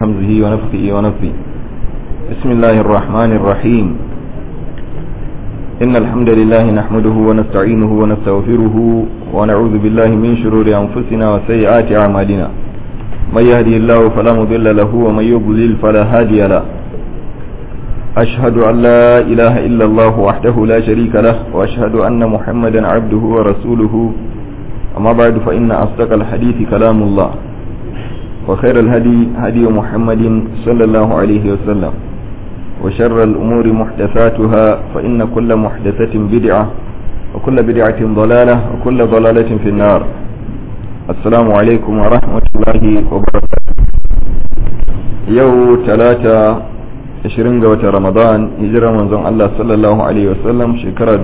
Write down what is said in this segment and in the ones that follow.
همزه ونفخه ونفخه بسم الله الرحمن الرحيم إن الحمد لله نحمده ونستعينه ونستغفره ونعوذ بالله من شرور أنفسنا وسيئات أعمالنا من يهدي الله فلا مضل له ومن يضلل فلا هادي له أشهد أن لا إله إلا الله وحده لا شريك له وأشهد أن محمدا عبده ورسوله أما بعد فإن أصدق الحديث كلام الله وخير الهدي هدي محمد صلى الله عليه وسلم وشر الأمور محدثاتها فإن كل محدثة بدعة وكل بدعة ضلالة وكل ضلالة في النار السلام عليكم ورحمة الله وبركاته يو ثلاثة 20 ga watan Ramadan hijirar manzon Allah sallallahu alaihi wasallam shekara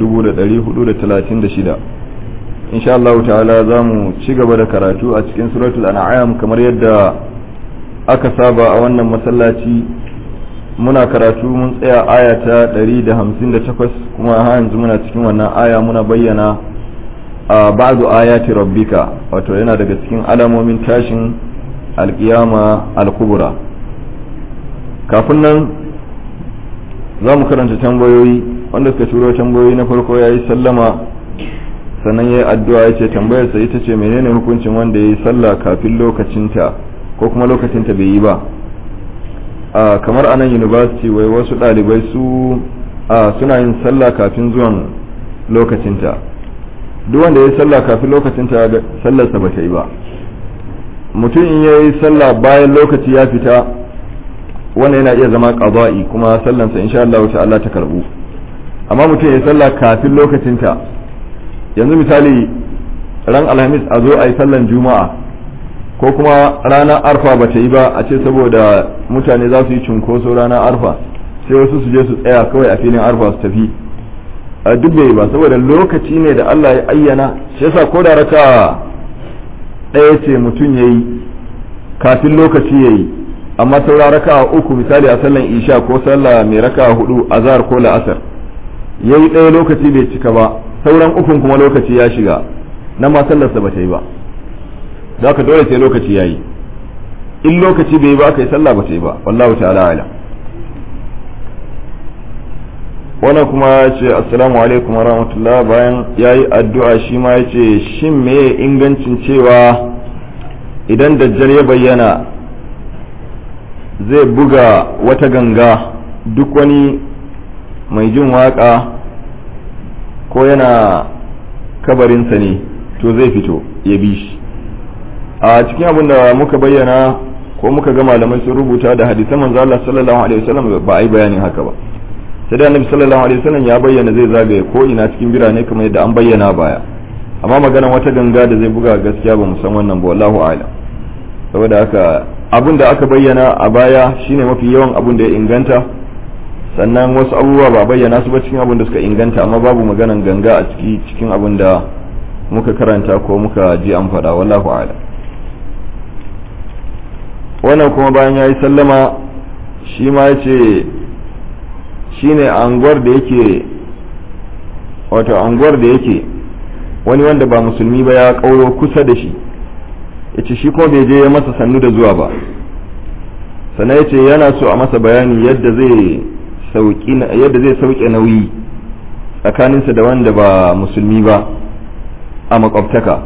1436 insha Allah ta'ala za mu ci gaba da karatu a cikin suratul an'am kamar yadda aka saba a wannan masallaci muna karatu mun tsaya aya ta 158 kuma har yanzu muna cikin wannan aya muna bayyana a ba'du ayati rabbika wato yana daga cikin alamomin tashin alkiyama al-kubra kafin nan za mu karanta tambayoyi wanda suka turo tambayoyi na farko ya yi sallama sannan ya yi addu'a ya ce tambayarsa ita ce menene hukuncin wanda ya yi sallah kafin lokacinta ko kuma lokacinta bai yi ba a kamar anan university wai wasu ɗalibai su a suna yin sallah kafin zuwan lokacinta duk wanda ya yi sallah kafin lokacinta sallarsa ba ta yi ba mutum in ya yi sallah bayan lokaci ya fita wannan yana iya zama qada'i kuma sallansa insha Allah ta'ala ta karbu amma mutum ya sallah kafin lokacinta yanzu misali ran alhamis a zo a yi sallan juma'a ko kuma ranar arfa ba ta yi ba a ce saboda mutane za su yi cunkoso ranar arfa sai wasu su je su tsaya kawai a filin arfa su tafi a duk bai ba saboda lokaci ne da Allah ya ayyana shi yasa ko da raka ɗaya ce mutum ya yi kafin lokaci ya yi amma saura raka uku misali a sallan isha ko sallah mai raka hudu azhar ko la'asar ya yi ɗaya lokaci bai cika ba sauran ukun kuma lokaci ya shiga nan ma sallarsa ba ta yi ba za ka dole sai lokaci ya yi in lokaci bai yi ba aka yi sallah ba ta yi ba wallahu ta'ala ala wannan kuma ya ce assalamu alaikum wa rahmatullah bayan ya yi addu'a shi ma ya ce shin me ingancin cewa idan dajjal ya bayyana zai buga wata ganga duk wani mai jin waka ko yana kabarinsa ne to zai fito ya bi shi a cikin abin da muka bayyana ko muka ga malamai sun rubuta da hadisan manzo Allah sallallahu alaihi wasallam ba a yi bayanin haka ba sai da annabi sallallahu alaihi wasallam ya bayyana zai zagaye ko ina cikin birane kamar yadda an bayyana baya amma maganar wata ganga da zai buga gaskiya ba mu san wannan ba wallahu a'lam saboda haka abin da aka bayyana a baya shine mafi yawan abin da ya inganta sannan wasu abubuwa ba bayyana su ba cikin abin da suka inganta amma babu maganan ganga a ciki cikin abin da muka karanta ko muka ji an faɗa wallahu a'lam wannan kuma bayan ya yi sallama shi ma ya ce shi ne anguwar da yake wato anguwar da yake wani wanda ba musulmi ba ya ƙauro kusa da shi ya ce shi kuma bai je ya masa sannu da zuwa ba sannan ya ce yana so a masa bayani yadda zai sauke nauyi tsakaninsa da wanda ba musulmi ba a makwabtaka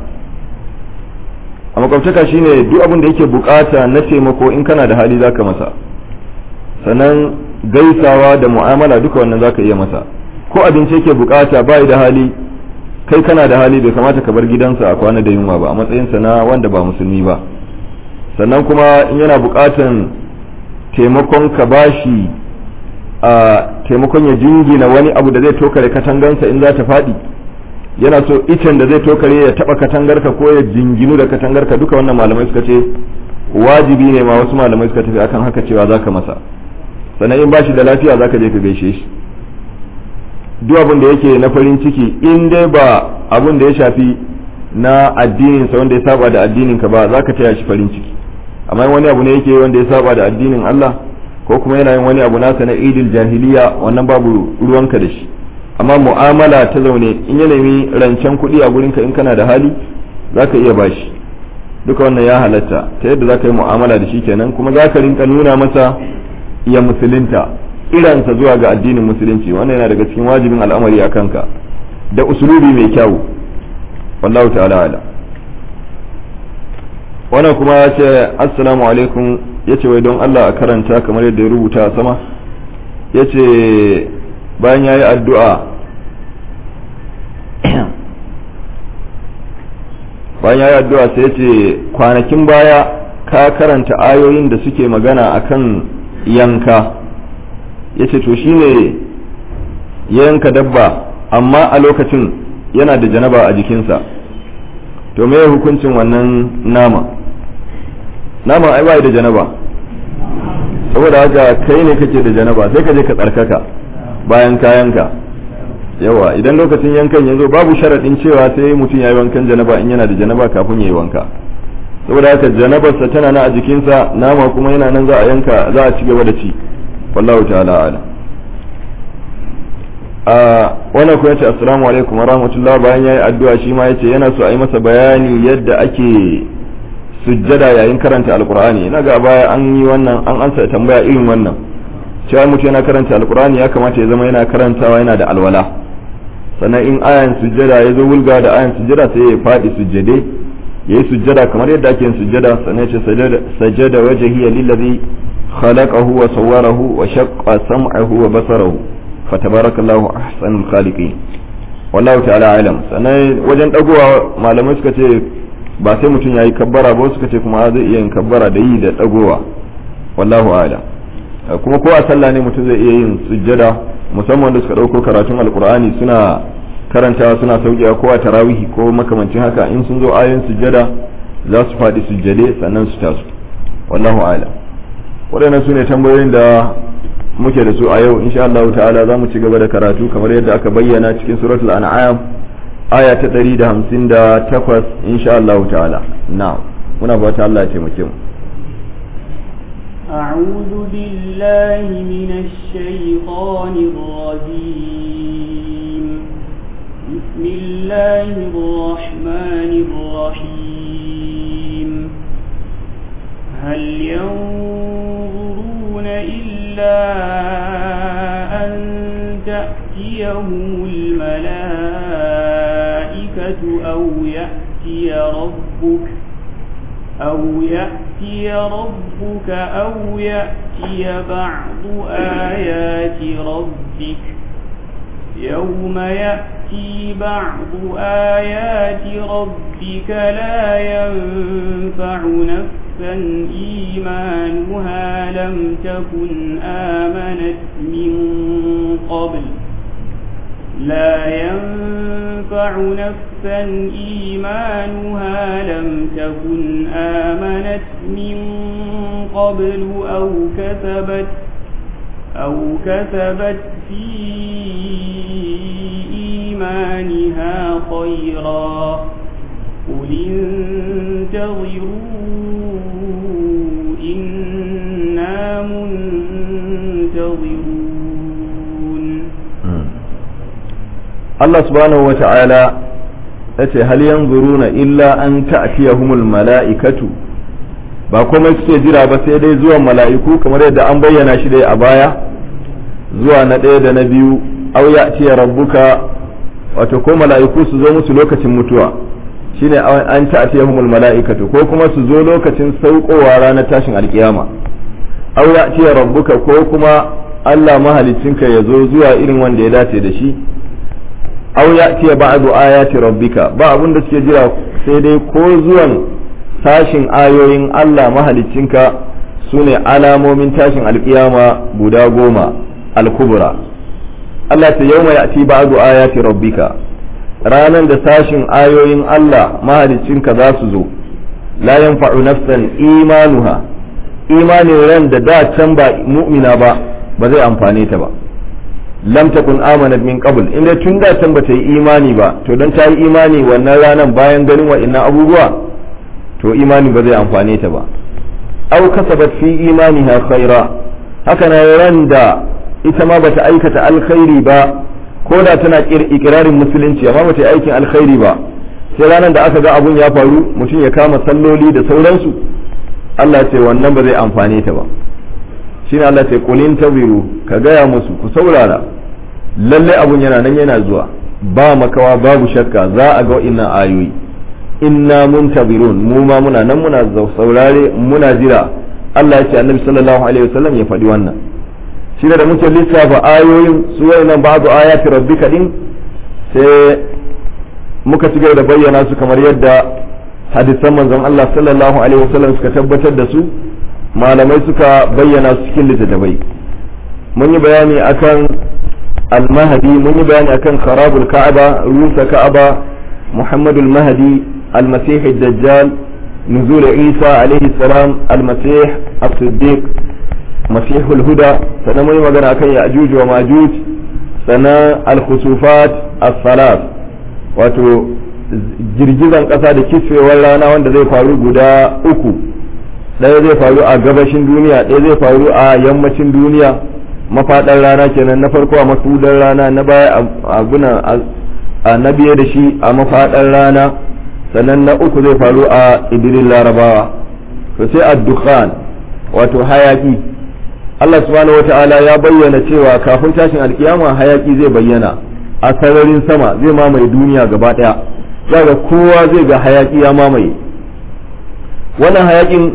a makwabtaka shine duk abin da yake bukata na taimako in kana da hali zaka masa sannan gaisawa da mu'amala duka wannan zaka iya masa ko abinci yake bukata bai da hali kai kana da hali bai kamata ka bar gidansa a kwana da yunwa ba a matsayinsa na wanda ba musulmi ba sannan kuma in yana bukatan taimakon ka bashi a taimakon ya jingina wani abu da zai tokare katangansa in za ta faɗi yana so icen da zai tokare ya taba katangarka ko ya jinginu da katangarka duka wannan malamai suka ce wajibi ne ma wasu malamai suka tafi akan haka cewa zaka masa sannan in bashi da lafiya zaka je ka gaishe shi duk abin da yake na farin ciki in dai ba abin da ya shafi na addinin sa wanda ya saba da addinin ka ba zaka taya shi farin ciki amma wani abu ne yake wanda ya saba da addinin Allah ko kuma yana yin wani abu nasa na idil jahiliya wannan babu ruwanka da shi amma mu'amala ta zaune in ya nemi rancen kuɗi a gurinka in kana da hali za ka iya bashi duka wannan ya halatta ta yadda za ka yi mu'amala da shi kenan kuma za ka rinka nuna masa ya musulunta iransa zuwa ga addinin musulunci wannan yana daga cikin wajibin al'amari a kanka da usulubi mai kyau wallahu ta'ala ala wannan kuma ya ce assalamu alaikum ya ce wai don Allah a karanta kamar yadda ya rubuta a sama ya ce bayan ya yi addu'a bayan ya yi addu'a sai ya ce kwanakin baya ka karanta ayoyin da suke magana akan yanka ya ce to shine ya yanka dabba amma a lokacin yana da janaba a jikinsa to me hukuncin wannan nama nama ai bai da janaba saboda haka kai ne kake da janaba sai ka je ka tsarkaka bayan kayanka yawa idan lokacin yankan ya zo babu sharaɗin cewa sai mutum ya yi wankan janaba in yana da janaba kafin ya yi wanka saboda haka janabarsa tana nan a jikinsa nama kuma yana nan za a yanka za a ci gaba da ci wallahu ta'ala ala a wannan kuma yace assalamu alaikum wa rahmatullah bayan yayi addu'a shi ma yace yana so a yi masa bayani yadda ake sujjada yayin karanta alqur'ani ina ga baya an yi wannan an ansa tambaya irin wannan cewa mutum yana karanta alqur'ani ya kamata ya zama yana karantawa yana da alwala sannan in ayan sujjada ya zo wulga da ayan sujjada sai ya faɗi sujjade ya yi sujjada kamar yadda ake yin sujjada sannan ya ce sajada wajhiya lillazi khalaqahu wa sawwarahu wa shaqqa sam'ahu wa basarahu fatabarakallahu ahsanul khaliqin wallahu ta'ala alam sannan wajen dagowa malamai suka ce ba sai mutum yayi kabbara ba suka ce kuma zai iya yin kabbara da yi da dagowa wallahu a'lam kuma ko a sallah ne mutum zai iya yin sujjada musamman da suka dauko karatun alqur'ani suna karantawa suna sauƙewa ko a tarawihi ko makamancin haka in sun zo ayoyin sujjada za su faɗi sujjade sannan su tasu wallahu a'lam waɗannan su ne tambayoyin da muke da su a yau insha Allah ta'ala za mu ci gaba da karatu kamar yadda aka bayyana cikin suratul an'am aya ta 158 insha Allah ta'ala na'am muna fata Allah ya taimake mu أعوذ بالله من الشيطان الرجيم بسم الله الرحمن الرحيم هل ينظرون إلا أن تأتيهم الملائكة أو يأتي ربك أو يأتي ربك أو يأتي بعض آيات ربك يوم يأتي بعض آيات ربك لا ينفع نفسا إيمانها لم تكن آمنت من قبل لا ينفع نفسا إيمانها لم تكن آمنت من قبل أو كسبت أو كسبت في إيمانها خيرا قل انتظروا إنا منتظرون Allah subhanahu wa ta'ala ya ce hal yanzuruna illa an ta'tiyahumul mala'ikatu ba komai suke jira ba sai dai zuwan mala'iku kamar yadda an bayyana shi dai a baya zuwa na ɗaya da na biyu aw ya'tiya rabbuka wato ko mala'iku su zo musu lokacin mutuwa shine an ta'tiyahumul mala'ikatu ko kuma su zo lokacin saukowa ranar tashin alkiyama aw ya'tiya rabbuka ko kuma Allah mahalicinka ya zo zuwa irin wanda ya dace da shi aw ya'tiya ba'du ayati rabbika ba abun da suke jira sai dai ko zuwan tashin ayoyin Allah mahalicinka sune alamomin tashin alkiyama guda goma al-kubra Allah ta yawma ya'ti ba'du ayati rabbika ranan da tashin ayoyin Allah mahalicinka za su zo la yanfa'u nafsan imanuha imanin ran da da can ba mu'mina ba ba zai amfane ta ba lam takun amanat min qabl inda tun da can bata yi imani ba to dan ta yi imani wannan ranan bayan ganin wa'annan abubuwa to imani ba zai amfane ta ba aw kasabat fi imaniha khaira haka na ran da ita ma bata aikata alkhairi ba ko da tana ikirarin musulunci amma bata yi aikin alkhairi ba sai ranar da aka ga abun ya faru mutum ya kama salloli da sauransu Allah ce wannan ba zai amfane ta ba shine Allah ce qulin tabiru ka gaya musu ku saurara lalle abun yana nan yana zuwa ba makawa babu shakka za a ga wa'innan ayoyi inna muntabirun mu ma muna nan muna saurare muna jira Allah ya ce annabi sallallahu alaihi wasallam ya faɗi wannan shi da muke lissafa ayoyin su wayannan ba'du ayati rabbika din sai muka ci gaba da bayyana su kamar yadda hadisan manzon Allah sallallahu alaihi wasallam suka tabbatar da su malamai suka bayyana su cikin littattafai mun yi bayani akan al-mahdi mun yi bayani akan kharabul ka'aba rusa ka'aba muhammadul mahdi al-masih ad-dajjal نزول عيسى عليه السلام المسيح الصديق مسيح الهدى سنة مي مغانا كان يأجوج وماجوج سنة الخسوفات الثلاث wato girgizan ƙasa da kisfewar rana wanda zai faru guda uku ɗaya zai faru a gabashin duniya ɗaya zai faru a yammacin duniya mafaɗar rana kenan na farko a masudar rana na baya abuna a na biye da shi a mafaɗar rana sannan na uku zai faru a idirin larabawa to sai addukhan wato hayaki Allah subhanahu wata'ala ya bayyana cewa kafin tashin alkiyama hayaki zai bayyana a sararin sama zai mamaye duniya gaba daya daga kowa zai ga hayaki ya mamaye wannan hayakin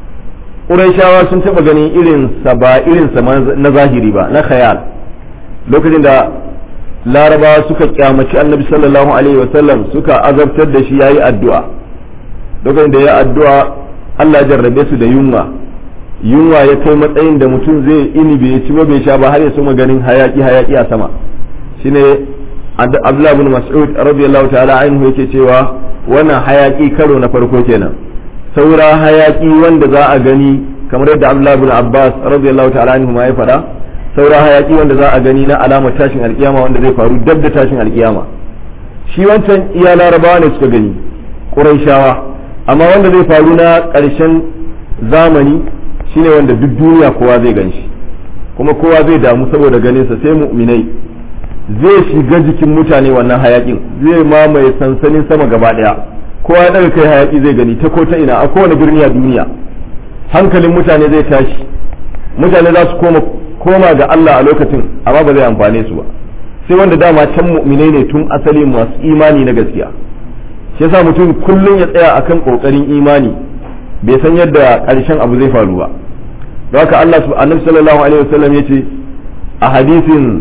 ƙuraishawa sun taɓa ganin irin sa ba irin sa na zahiri ba na khayal lokacin da larabawa suka kyamaci annabi sallallahu alaihi wasallam suka azabtar da shi yayi addu'a lokacin da ya addu'a Allah jarrabe su da yunwa yunwa ya kai matsayin da mutum zai ini bai ci ba bai sha ba har ya soma ganin hayaki hayaki a sama shine Abdullah ibn Mas'ud radiyallahu ta'ala anhu yake cewa wannan hayaki karo na farko kenan saura hayaki wanda za a gani kamar yadda Abdullah ibn Abbas radiyallahu ta'ala anhu ma ya faɗa saura hayaki wanda za a gani na alamar tashin alkiyama wanda zai faru dab da tashin alkiyama shi wancan iya larabawa ne suka gani ƙuraishawa amma wanda zai faru na ƙarshen zamani shine wanda duk duniya kowa zai gan shi kuma kowa zai damu saboda ganinsa sai mu'minai zai shiga jikin mutane wannan hayakin zai mamaye sansanin sama gaba ɗaya kowa ya ɗaga kai hayaki zai gani ta ko ta ina a kowane birni a duniya hankalin mutane zai tashi mutane za su koma koma ga Allah a lokacin amma ba zai amfane su ba sai wanda dama can mu'minai ne tun asali masu imani na gaskiya shi yasa mutum kullum ya tsaya akan kokarin imani bai san yadda karshen abu zai faru ba don haka Allah annabi sallallahu alaihi wasallam yace a hadisin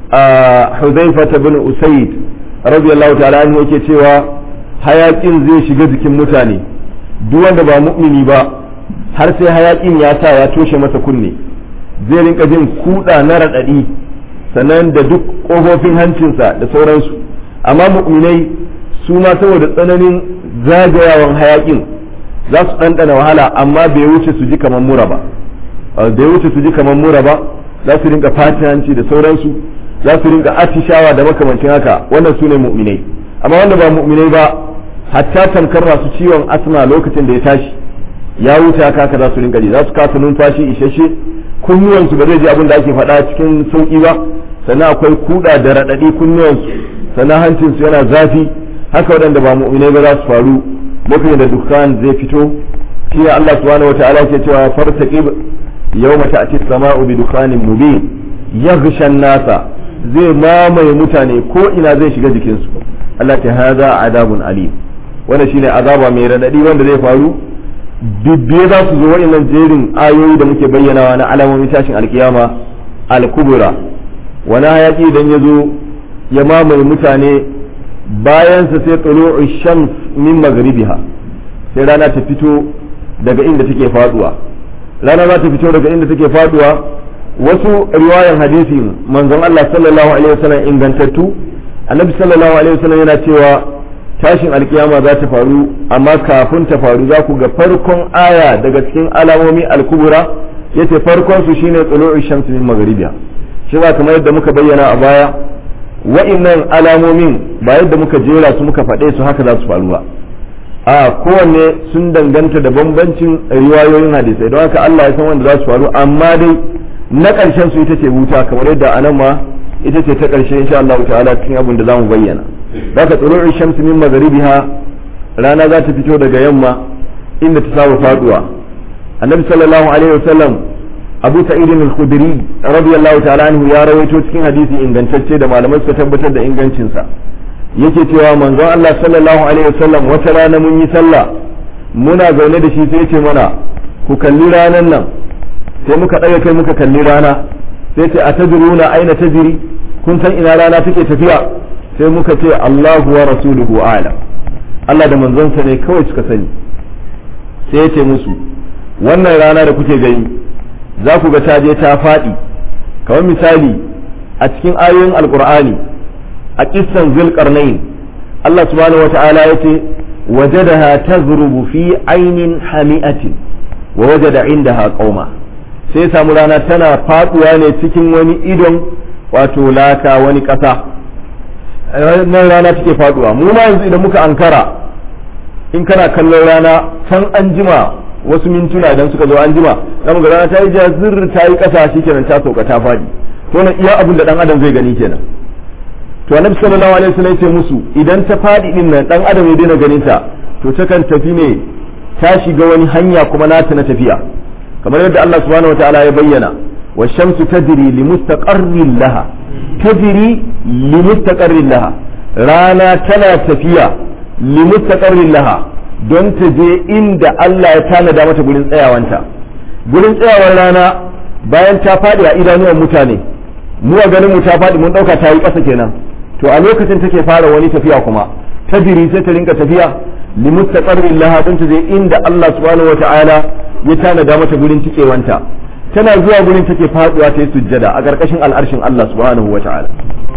Hudhaifa bin Usayd radiyallahu ta'ala anhu yake cewa hayakin zai shiga jikin mutane duk wanda ba mu'mini ba har sai hayakin ya sa ya toshe masa kunne zai rinka jin kuɗa na raɗaɗi sannan da duk ƙofofin hancinsa da sauransu amma mu'minai su ma saboda tsananin zagayawan hayakin za su ɗanɗana wahala amma bai wuce su ji kamar mura ba bai wuce su ji kamar mura ba za su rinka fati hanci da sauransu za su rinka atishawa da makamancin haka wannan su ne mu'minai amma wanda ba mu'minai ba hatta tamkar masu ciwon asma lokacin da ya tashi ya wuce haka haka za su rinka ji za su kasa numfashi isasshe kunnuwansu ba zai ji abin da ake faɗa cikin sauƙi ba sannan akwai kuɗa da raɗaɗi kunnuwansu sannan hancinsu yana zafi haka waɗanda ba mu'minai ba za su faru lokacin da dukkan zai fito shi Allah subhanahu wataala ke cewa fartaqib yawma ta'ti as-sama'u bi dukhanin mubin yaghsha an-nasa zai mamaye mutane ko ina zai shiga jikinsu Allah ta hada adabun alim wannan shine azaba mai raɗaɗi wanda zai faru dubbe za su zo waɗannan jerin ayoyi da muke bayyanawa na alamomin tashin alkiyama al-kubra wani hayaki idan ya zo ya mamaye mutane bayansa sai tulu'u shams min maghribiha sai rana ta fito daga inda take faduwa rana za ta fito daga inda take faduwa wasu riwayan hadisi manzon Allah sallallahu alaihi wasallam ingantattu annabi sallallahu alaihi wasallam yana cewa tashin alkiyama za ta faru amma kafin ta faru za ku ga farkon aya daga cikin alamomi alkubura yace farkon su shine tulu'u shamsi min maghribiha shi ba kamar yadda muka bayyana a baya wa'innan alamomin ba yadda muka jera su muka faɗe su haka za su faru ba a kowanne sun danganta da bambancin riwayoyin hadisai don haka Allah ya san wanda za su faru amma dai na ƙarshen su ita ce wuta kamar yadda anan ma ita ce ta ƙarshe insha Allah ta'ala cikin abin da zamu bayyana zaka tulu'u shamsi min magharibiha rana za ta fito daga yamma inda ta saba faduwa annabi sallallahu alaihi wasallam abu sa'id al-khudri radiyallahu ta'ala anhu ya rawaito cikin hadisi ingantacce da malamai suka tabbatar da ingancinsa yake cewa manzon Allah sallallahu alaihi wasallam wata rana mun yi sallah muna zaune da shi sai ce mana ku kalli ranan nan sai muka ɗaga kai muka kalli rana sai ce a tajiruna aina tajiri kun san ina rana take tafiya sai muka ce Allahu wa rasuluhu a'lam Allah da manzonsa ne kawai suka sani sai ya ce musu wannan rana da kuke gani za ku ga ta je ta faɗi kamar misali a cikin ayoyin alkur'ani a kissan zulkarnain Allah subhanahu wata'ala ya ce wajadaha tazrubu fi ainin hami'atin wa wajada indaha qauma sai samu rana tana faduwa ne cikin wani idon wato laka wani ƙasa nan rana take faduwa mu ma yanzu idan muka ankara in kana kallon rana can an jima wasu mintuna idan suka zo an jima za mu ga rana ta yi jazir ta yi ƙasa shi kenan ta sauka ta faɗi to na iya abin da dan adam zai gani kenan to annabi sallallahu alaihi wasallam ya ce musu idan ta faɗi din nan dan adam ya daina ganin ta to ta kan tafi ne ta shiga wani hanya kuma nata na tafiya kamar yadda Allah subhanahu wataala ya bayyana wa shamsu tajri li mustaqarrin laha tajri li mustaqarrin laha rana tana tafiya li mustaqarrin laha don ta je inda Allah ya tanada mata gurin tsayawanta gurin tsayawar rana bayan ta faɗi a idanuwan mutane mu a ganin mu ta faɗi mun ɗauka ta yi ƙasa kenan to a lokacin take fara wani tafiya kuma tajri sai ta rinka tafiya li mustaqarrin laha don ta je inda Allah subhanahu wataala ya tanada mata gurin tikewanta tana zuwa gurin take faduwa ta yi sujjada a ƙarƙashin al'arshin Allah subhanahu wa ta'ala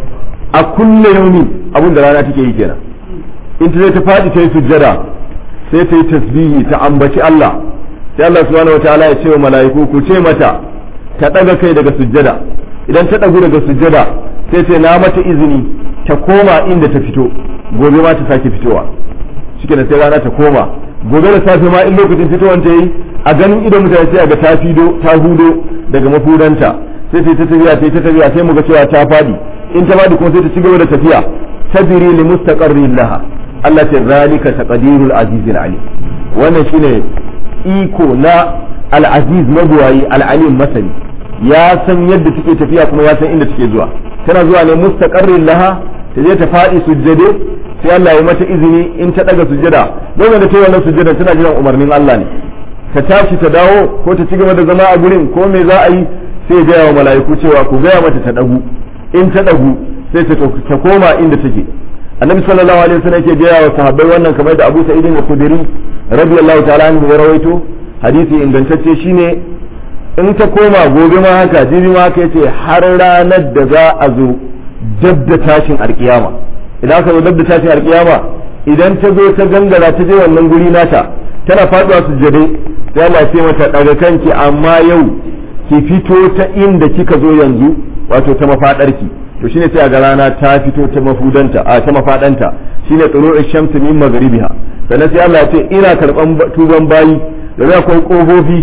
a kulle yaumi abin da rana take yi kenan in ta zai ta faɗi ta yi sujjada sai ta yi tasbihi ta ambaci Allah sai Allah subhanahu wa ta'ala ya ce wa mala'iku ku ce mata ta ɗaga kai daga sujjada idan ta ɗagu daga sujjada sai ce na mata izini ta koma inda ta fito gobe ma ta sake fitowa shike da sai rana ta koma gobe da safe ma in lokacin fitowar ta yi a ganin idon mutane sai a ga ta fido ta hudo daga mafudanta sai ta tafiya sai ta tafiya sai mu ga cewa ta fadi in ta fadi kuma sai ta ci gaba da tafiya tabiri li mustaqarrin laha Allah ta zalika taqdirul azizil alim wannan shine iko na al-aziz mabuwayi al-alim masani ya san yadda take tafiya kuma ya san inda take zuwa tana zuwa ne mustaqarrin laha ta je ta fadi sujjade sai Allah ya mata izini in ta daga sujjada don da ta yi wannan sujjada tana jiran umarnin Allah ne ta tashi ta dawo ko ta ci gaba da zama a gurin ko me za a yi sai ya gaya wa mala'iku cewa ku gaya mata ta dagu in ta dagu sai ta koma inda take annabi sallallahu alaihi wasallam yake gaya wa sahabbai wannan kamar da Abu Sa'id al-Khudri radiyallahu ta'ala anhu ya rawaito hadisi ingantacce shine in ta koma gobe ma haka jibi ma haka yace har ranar da za a zo dab da tashin alkiyama idan aka zo dab da tashin alkiyama idan ta zo ta gangara ta je wannan guri nata tana faduwa sujjade sai Allah ce mata daga kanki amma yau ki fito ta inda kika zo yanzu wato ta mafadarki to shine sai a ga rana ta fito ta mafudanta a ta mafadanta shine tsuru'u shamsi min maghribiha sannan sai Allah ya ce ina karban tuban bayi da akwai kofofi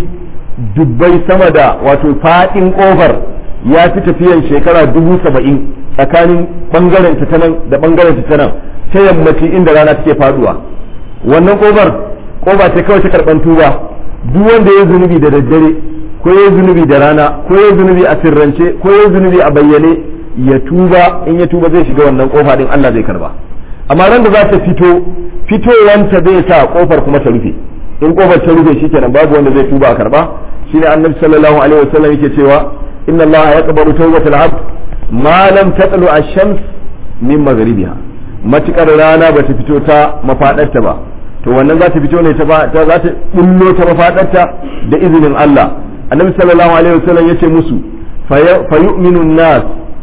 dubbai sama da wato fadin kofar ya fi tafiyan shekara dubu saba'in tsakanin bangaren ta nan da bangaren ta nan ta yammaci inda rana take faduwa wannan kofar kofa ce kawai ta karban tuba duk wanda ya zunubi da daddare ko ya zunubi da rana ko ya zunubi a sirrance ko ya zunubi a bayyane ya tuba in ya tuba zai shiga wannan kofa din Allah zai karba amma ran da za ta fito fitowanta zai sa kofar kuma ta rufe in kofar ta rufe shikenan babu wanda zai tuba a karba shine annabi sallallahu alaihi wasallam yake cewa inna Allah yaqbalu tawbatal abd ma lam tatlu ash-shams min maghribiha matukar rana bata fito ta mafadarta ba to wannan za ta fito ne ta za ta bullo ta mafadarta da izinin Allah annabi sallallahu alaihi wasallam yace musu fa yu'minu nas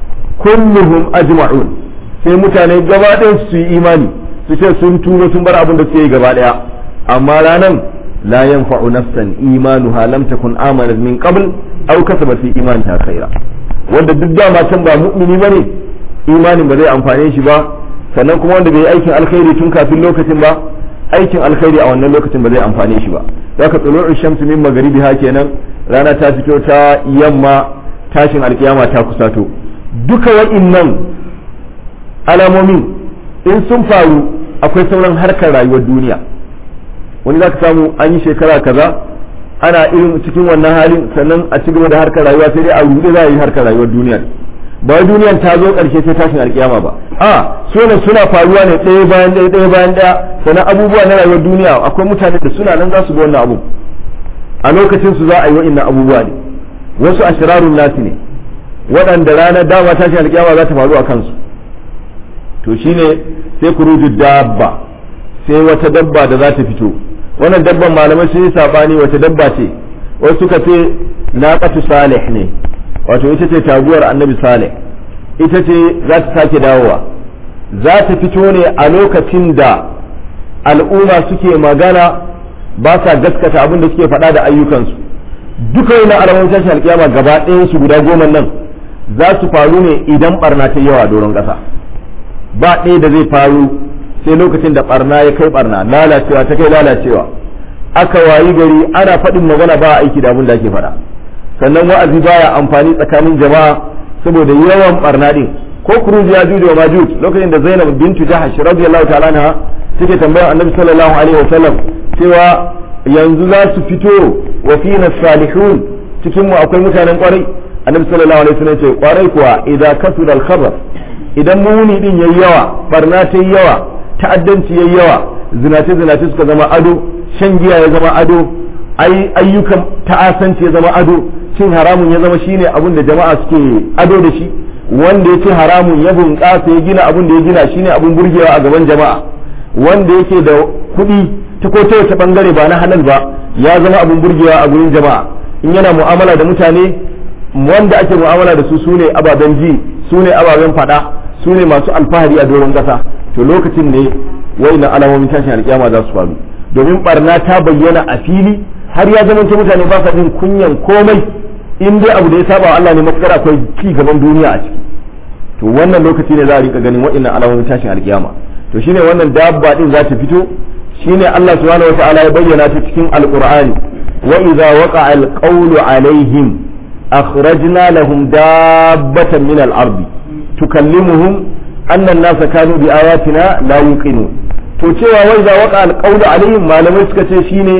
kulluhum ajma'un sai mutane gaba ɗaya su yi imani su ce sun turo sun bar abin da suke yi gaba ɗaya amma ranan la yanfa'u nafsan imanuha lam takun amanat min qabl aw kasabat fi imaniha khaira wanda duk dama can ba mu'mini bane imanin ba zai amfane shi ba sannan kuma wanda bai yi aikin alkhairi tun kafin lokacin ba aikin alkhairi a wannan lokacin ba zai amfane shi ba zaka tsulu'u shamsu min magharibiha kenan rana ta fito ta yamma tashin alkiyama ta kusato duka wa'innan alamomin in sun faru akwai sauran harkar rayuwar duniya wani za ka samu an yi shekara kaza ana irin cikin wannan halin sannan a ci gaba da harkar rayuwa sai dai a rude za a yi harkar rayuwar duniya ba wai duniyan ta zo karshe sai tashin alkiyama ba a sunan suna faruwa ne ɗaya bayan ɗaya ɗaya bayan ɗaya sannan abubuwa na rayuwar duniya akwai mutane da suna nan za su ga wannan abu a lokacin su za a yi wa'innan abubuwa ne wasu ashirarun nasi ne waɗanda ranar dama tashin alkiyama za ta faru a kansu to shine sai kuruju dabba sai wata dabba da za ta fito wannan dabban malamai sun yi sabani wata dabba ce wasu suka ce naqatu salih ne wato ita ce taguwar annabi salih ita ce za ta sake dawowa za ta fito ne a lokacin da al'umma suke magana ba sa gaskata abin da suke faɗa da ayyukansu duka wani alamun tashin alkiyama gaba ɗayan su guda goma nan za su faru ne idan barna ta yawa doron ƙasa ba ɗaya da zai faru sai lokacin da barna ya kai barna lalacewa ta kai lalacewa aka wayi gari ana faɗin magana ba aiki da abin da ake faɗa sannan wa'azi baya amfani tsakanin jama'a saboda yawan barna din ko kuruji ya juju wa majuj lokacin da Zainab bintu Jahash radiyallahu ta'ala anha take tambayar Annabi sallallahu alaihi wasallam cewa yanzu za su fito wa fina salihun cikin mu akwai mutanen kwarai Annabi sallallahu alaihi wasallam ce kwarai kuwa idan kasura al-khabar idan muni din yayi yawa barna ta yi yawa ta'addanci yayi yawa zinace zinace suka zama ado shan giya ya zama ado ayyukan ta'asanci ya zama ado cin haramun ya zama shine abin da jama'a suke ado da shi wanda ya ce haramun ya bunƙasa ya gina abin da ya gina shine abin burgewa a gaban jama'a wanda yake da kuɗi ta ko ta wace bangare ba na halal ba ya zama abin burgewa a gurin jama'a in yana mu'amala da mutane wanda ake mu'amala da su sune ababen ji sune ababen faɗa sune masu alfahari a doron ƙasa to lokacin ne wayannan alamomin tashin alƙiyama za su faru domin barna ta bayyana a fili har ya zama mutane ba sa jin kunyan komai in dai abu da ya saba wa Allah ne matukar akwai ci gaban duniya a ciki to wannan lokaci ne za a rika ganin waɗannan alamomin tashin alkiyama to shine wannan dabba din za ta fito shine Allah subhanahu wataala ya bayyana ta cikin alqur'ani wa idza waqa'a alqawlu alaihim akhrajna lahum dabbatan min al-ardi tukallimuhum anna an-nasa kanu bi ayatina la yuqinun to cewa wa idza waqa'a alqawlu alaihim malamai suka ce shine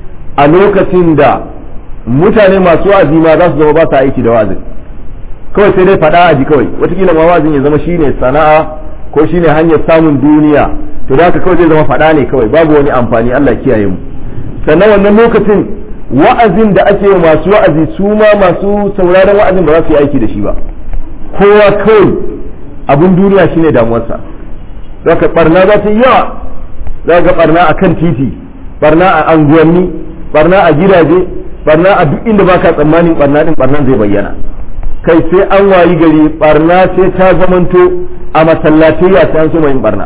a lokacin da mutane masu wa'azi ma za su zama ba sa aiki da wa'azin kawai sai dai faɗa a ji kawai watakila ma wa'azin ya zama shine sana'a ko shine hanyar samun duniya to da haka kawai zai zama faɗa ne kawai babu wani amfani Allah kiyaye mu sannan wannan lokacin wa'azin da ake yi masu wa'azi su ma masu sauraron wa'azin ba za su yi aiki da shi ba kowa kawai abun duniya shine damuwarsa zaka barna za ta yi yawa za ga barna a kan titi barna a anguwanni barna a gidaje barna a duk inda baka tsammanin barna din barnan zai bayyana kai sai an wayi gari barna sai ta zamanto a masallatayya sai an so yin barna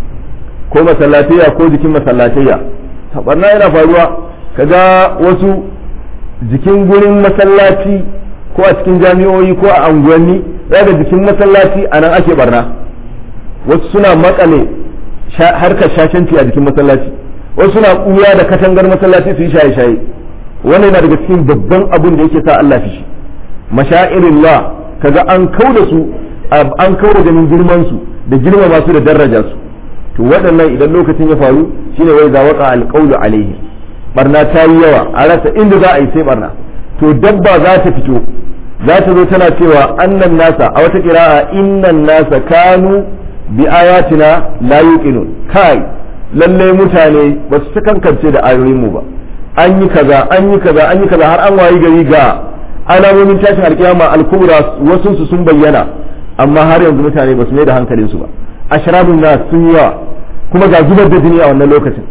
ko masallatayya ko jikin masallatayya barna yana faruwa kaga wasu jikin gurin masallaci ko a cikin jami'o'i ko a anguwanni daga jikin masallaci a nan ake barna wasu suna makale harkar shashanci a jikin masallaci wasu suna kuya da katangar masallaci su yi shaye-shaye wannan yana daga cikin babban abin da yake sa Allah fishi mashairin la kaga an kau da su an kau da ganin girman su da girma masu da daraja su to waɗannan idan lokacin ya faru shine wai za waqa alqawlu alaihi barna ta yi yawa a rasa inda za a yi sai barna to dabba za ta fito za ta zo tana cewa annan nasa a wata kira'a innan nasa kanu bi ayatina la yuqinun kai lalle mutane ba su kankance da ayoyin mu ba an yi kaza an yi kaza an yi kaza har an wayi gari ga alamomin tashin alkiyama al-kubra wasu su sun bayyana amma har yanzu mutane ba su mai da hankalin su ba ashrabun nas sun yawa kuma ga zubar da jini a wannan lokacin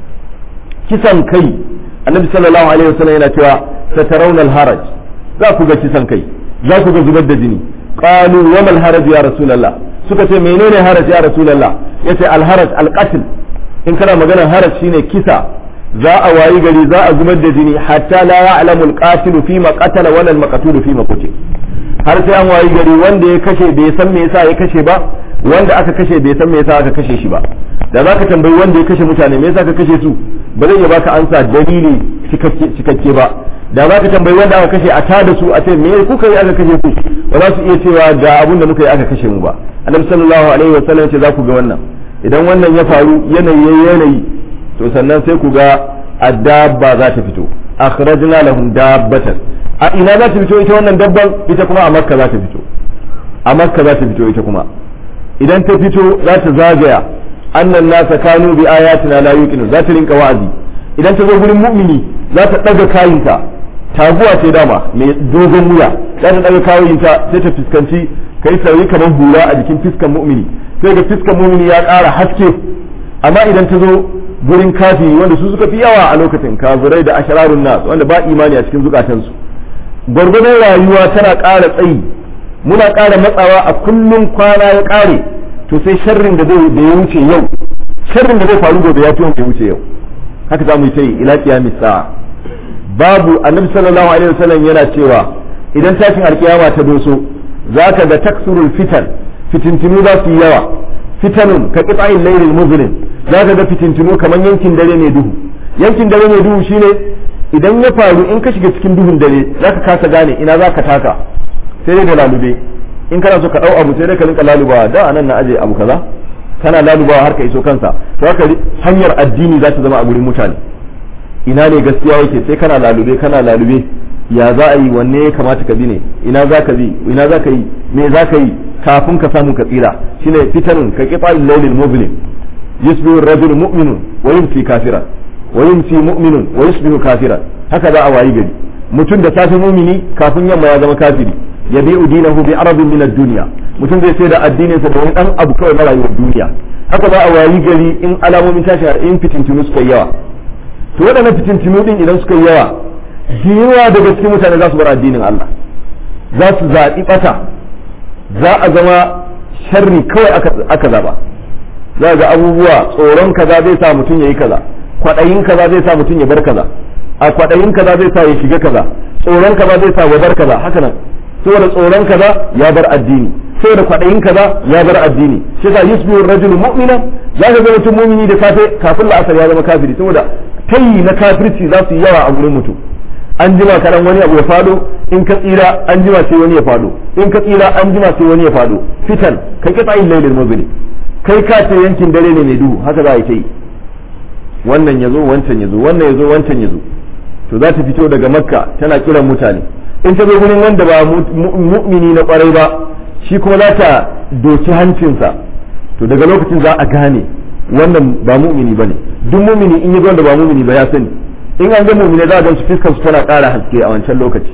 kisan kai annabi sallallahu alaihi wasallam yana cewa satarawna al-haraj za ku ga kisan kai za ku ga zubar da jini qalu wa mal haraj ya rasulullah suka ce menene haraj ya rasulullah yace al-haraj al-qatl in kana maganar haraj shine kisa za a wayi gari za a zubar da jini hatta la ya'lamu al-qatilu fi ma qatala wala al-maqtulu fi ma qutil har sai an wayi gari wanda ya kashe bai san me yasa ya kashe ba wanda aka kashe bai san me yasa aka kashe shi ba da zaka tambayi wanda ya kashe mutane me yasa ka kashe su ba zai iya baka ansa dalili cikakke ba da za ka tambayi wanda aka kashe a tada su a ce me kuka yi aka kashe ku ba za su iya cewa ga abun da muka yi aka kashe mu ba annabi sallallahu alaihi wa sallam ce za ku ga wannan idan wannan ya faru yanayi yanayi to sannan sai ku ga addabba za ta fito akhrajna lahum dabbatan a ina za ta fito ita wannan dabban ita kuma a makka za ta fito a makka za ta fito ita kuma idan ta fito za ta zagaya annan nasa kanu bi ayatina la yuqinu za ta rinka wa'azi idan ta zo gurin mu'mini za ta daga kayinta taguwa ce dama mai dogon wuya za ta daga kayinta sai ta fuskanci kai sauri kamar hura a jikin fiskan mu'mini sai ga fiskan mu'mini ya ƙara haske amma idan ta zo gurin kafiri wanda su suka fi yawa a lokacin kafirai da ashararun nas wanda ba imani a cikin zukatansu gwargwadon rayuwa tana ƙara tsayi muna ƙara matsawa a kullum kwana ya ƙare to sai sharrin da zai da ya wuce yau sharrin da zai faru gobe ya fi wanda ya wuce yau haka za mu yi ta yi ila qiyamis sa'a babu annabi sallallahu alaihi wasallam yana cewa idan tashin alkiyama ta doso zaka ga taksurul fitan fitintinu za su yi yawa fitanun ka qita'il laylil muzlim zaka ga fitintinu kamar yankin dare ne duhu yankin dare ne duhu shine idan ya faru in ka shiga cikin duhun dare zaka kasa gane ina zaka taka sai dai da lalube in kana so ka dau abu sai dai ka rinka lalubawa da anan na aje abu kaza kana lalubawa har ka iso kansa to haka hanyar addini za ta zama a gurin mutane ina ne gaskiya yake sai kana lalube kana lalube ya za a yi wanne ya kamata ka bi ne ina za ka bi ina za ka yi me za ka yi kafin ka samu ka tsira shine fitarin ka kifa lailil muzlim yusbihu ar-rajulu mu'minun wa yumsi kafiran wa yumsi mu'minun wa yusbihu kafiran haka za a wayi gari mutum da safe mumini kafin yamma ya zama kafiri yabi'u dinahu bi arabin min ad-dunya mutum zai sai da addinin sa da wani dan abu kawai na rayuwar duniya haka za a wayi gari in alamomin tashi in fitintunu suka yawa to waɗannan fitintunu din idan suka yi yawa yawa daga cikin mutane za su bar addinin Allah za su zaɓi ɓata za a zama sharri kawai aka zaba za ga abubuwa tsoron kaza zai sa mutum ya yi kaza kwaɗayin kaza zai sa mutum ya bar kaza a kwaɗayin kaza zai sa ya shiga kaza tsoron kaza zai sa ya bar kaza haka nan saboda tsoron kaza ya bar addini saboda kwaɗayin kaza ya bar addini shi yasa yusbihu rajulu mu'mina za ka ga mutum mu'mini da safe kafin la'asar ya zama kafiri saboda tayi na kafirci za su yi yawa a gurin mutum an jima karan wani abu ya fado in ka tsira an jima sai wani ya fado in ka tsira an jima sai wani ya fado fitan kai ka tsayin lailin muzuli kai ka ce yankin dare ne mai duhu haka za a yi ta yi wannan ya zo wancan ya zo wannan ya zo wancan ya zo to za ta fito daga makka tana kiran mutane in ta zo gurin wanda ba mu'mini na kwarai ba shi kuma za ta doki hancinsa to daga lokacin za a gane wannan ba mu'mini ba ne duk mu'mini in yi wanda ba mu'mini ba ya sani in an ga mu'mini za a gan su fiskar su tana ƙara haske a wancan lokaci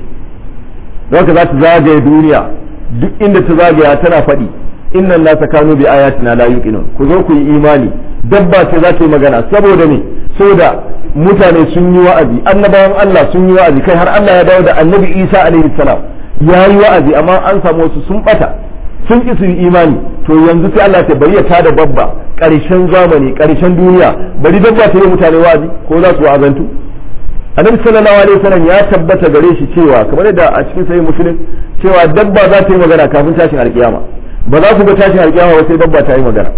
haka za ta zagaye duniya duk inda ta zagaya tana faɗi innan nasa kanu bi ayatina la yuqinun ku zo ku yi imani dabba ce za ta yi magana saboda me saboda mutane sun yi wa'azi annabawan Allah sun yi wa'azi kai har Allah ya dawo da annabi Isa alaihi salam ya yi wa'azi amma an samu wasu sun bata sun ki su yi imani to yanzu sai Allah ta bari ya tada babba ƙarshen zamani ƙarshen duniya bari dabba ta yi mutane wa'azi ko za su wa'azantu annabi sallallahu alaihi wasallam ya tabbata gare shi cewa kamar yadda a cikin sahih muslim cewa dabba za ta yi magana kafin tashin alkiyama ba za ku ga tashin alkiyama ba sai dabba ta yi magana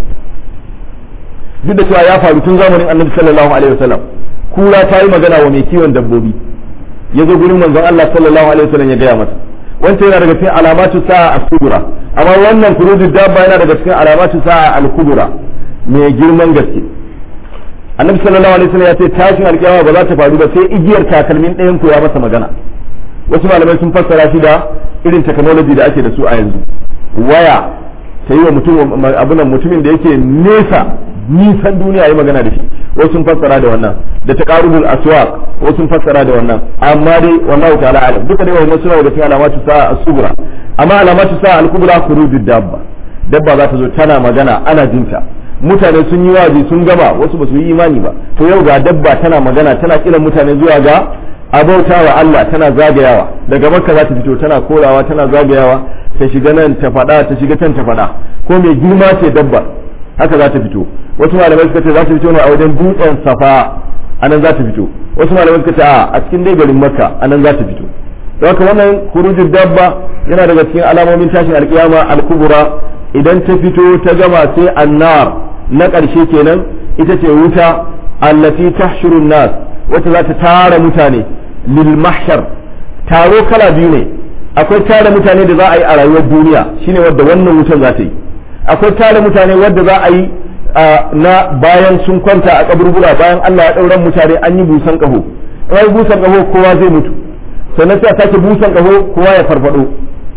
duk da cewa ya faru tun zamanin annabi sallallahu alaihi wasallam kura ta yi magana wa mai kiwon dabbobi ya zo gurin manzon Allah sallallahu alaihi wasallam ya gaya masa wancan yana daga cikin alamatu sa'a as-kubra amma wannan kurujud dabba yana daga cikin alamatu sa'a al-kubra mai girman gaske annabi sallallahu alaihi wasallam ya ce tashin alkiyama ba za ta faru ba sai igiyar takalmin ɗayan ku ya masa magana wasu malamai sun fassara shi da irin technology da ake da su a yanzu waya ta yi wa mutum abunan mutumin da yake nesa nisan duniya yi magana da shi wasu sun fassara da wannan da taqarubul aswaq wasu sun fassara da wannan amma dai wallahu ta'ala alam duka dai wannan suna daga cikin alamatu sa'a as-sughra amma alamatu sa'a al-kubra khurujud dabba dabba za ta zo tana magana ana jinta mutane sun yi wazi sun gama wasu ba su yi imani ba to yau ga dabba tana magana tana kiran mutane zuwa ga abauta wa Allah tana zagayawa daga makka za ta fito tana korawa tana zagayawa ta shiga nan ta faɗa ta shiga can ta faɗa ko mai girma ce dabba haka za ta fito wasu malamai suka ce za ta fito ne a wajen dutsen safa anan za ta fito wasu malamai suka ce a a cikin dai garin makka anan za ta fito don haka wannan kurujin dabba yana daga cikin alamomin tashin alkiyama al-kubra idan ta fito ta gama sai annar na ƙarshe kenan ita ce wuta allati tahshurun nas wacce za ta tara mutane lil mahshar taro kala biyu ne akwai tara mutane da za a yi a rayuwar duniya shine wadda wannan wutan za ta yi akwai tara mutane wadda za a yi na bayan sun kwanta a kaburbura bayan Allah ya ɗauran mutane an yi busan ƙaho in busan ƙaho kowa zai mutu sannan sai a sake busan ƙaho kowa ya farfado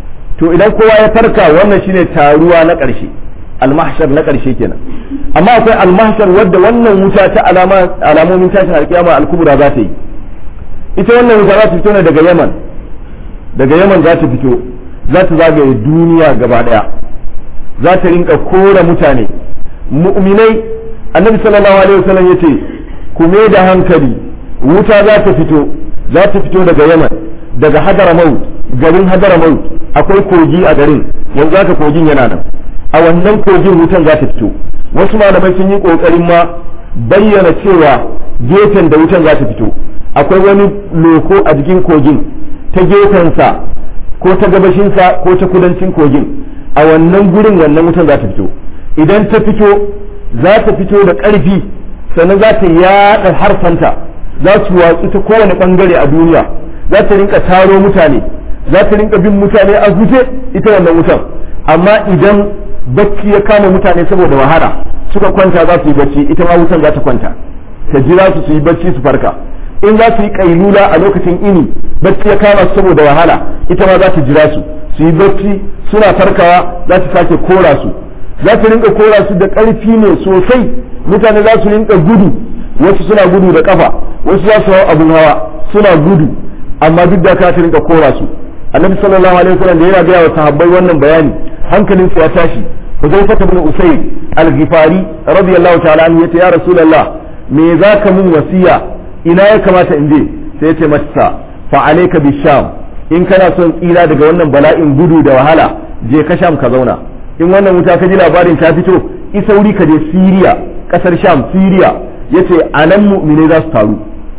to idan kowa ya farka wannan shine taruwa na ƙarshe almahshar na ƙarshe kenan amma akwai almahshar wadda wannan wuta ta alamomin tashin alkiyama alkubra za ta yi ita wannan wuta za ta fito ne daga yaman daga yaman za ta fito za ta zagaye duniya gaba daya za ta rinka kora mutane mu'minai annabi sallallahu alaihi wasallam yace ku me da hankali wuta za ta fito za ta fito daga yaman daga hadaramaut garin hadaramaut akwai kogi a garin yanzu haka kogin yana nan a wannan kogin wutan za ta fito wasu malamai sun yi kokarin ma bayyana cewa gefen da wutan za ta fito akwai wani loko a jikin kogin ta gefensa ko ta gabashinsa ko ta kudancin kogin a wannan gurin wannan wutan za ta fito idan ta fito za ta fito da ƙarfi sannan za ta yaɗa harfanta za su watsu ta kowane ɓangare a duniya za ta rinka taro mutane za ta rinka bin mutane a guje ita wannan wutan amma idan bacci ya kama mutane saboda wahala suka kwanta za su yi bacci ita ma wutan za ta kwanta ta jira su su yi bacci su farka in za su yi kailula a lokacin ini bacci ya kama su saboda wahala ita ma za ta jira su su yi bacci suna farkawa za ta sake kora su za ta rinka kora su da ƙarfi ne sosai mutane za su rinka gudu wasu suna gudu da kafa wasu za su hau abun hawa suna gudu amma duk da ka ta rinka kora su annabi sallallahu alaihi wasallam da yana gaya wa sahabbai wannan bayani hankalin su ya tashi Hudayfa ibn Usayd al-Ghifari radiyallahu ta'ala anhu yace ya Rasulullah me zaka mun wasiya ina ya kamata in je sai yace masa fa alayka bisham in kana son tsira daga wannan bala'in gudu da wahala je ka sham ka zauna in wannan wuta ka ji labarin ta fito isa wuri ka je Syria kasar Sham Syria yace anan mu'minai za su taru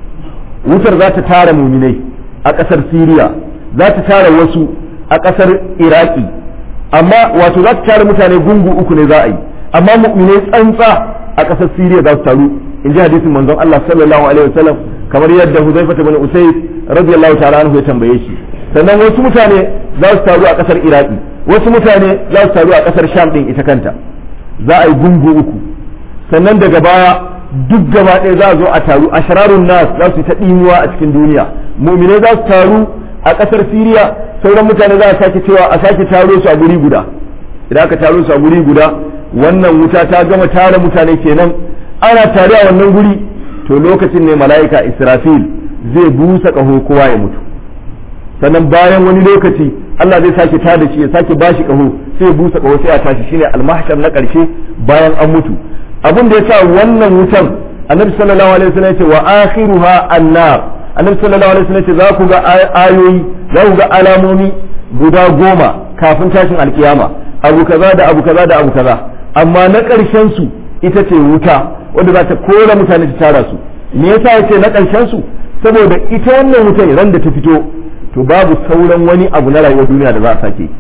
wutar za ta tara mu'minai a kasar Syria za ta tara wasu a kasar Iraki amma wato za ta tara mutane gungu uku ne za a yi amma mu'minai tsantsa a kasar Syria za su taru in ji hadisin manzon Allah sallallahu alaihi wasallam kamar yadda Huzaifa ibn Usayd radiyallahu ta'ala anhu ya tambaye shi sannan wasu mutane za su taru a kasar Iraki wasu mutane za su taru a kasar Sham din ita kanta za a yi gungu uku sannan daga baya duk gaba ɗaya za a zo a taru a shararun nas za su yi ta ɗimuwa a cikin duniya mu'minai za su taru a kasar Siriya sauran mutane za a sake cewa a sake taro su a guri guda idan aka taro su a guri guda wannan wuta ta gama tara mutane kenan ana tare a wannan guri to lokacin ne mala'ika Israfil zai busa ƙaho kowa ya mutu sannan bayan wani lokaci Allah zai sake tada shi ya sake bashi ƙaho sai ya busa ƙaho sai a tashi shine almahshar na ƙarshe bayan an mutu abin da yasa wannan wutan annabi sallallahu alaihi wasallam ya ce wa akhiruha annar annabi sallallahu alaihi wasallam ce za ku ga ayoyi za ku ga alamomi guda goma kafin tashin alkiyama abu kaza da abu kaza da abu kaza amma na ƙarshen su ita ce wuta wanda za ta kora mutane ta tara su me yasa yace na ƙarshen su saboda ita wannan wutan ran da ta fito to babu sauran wani abu na rayuwar duniya da za a sake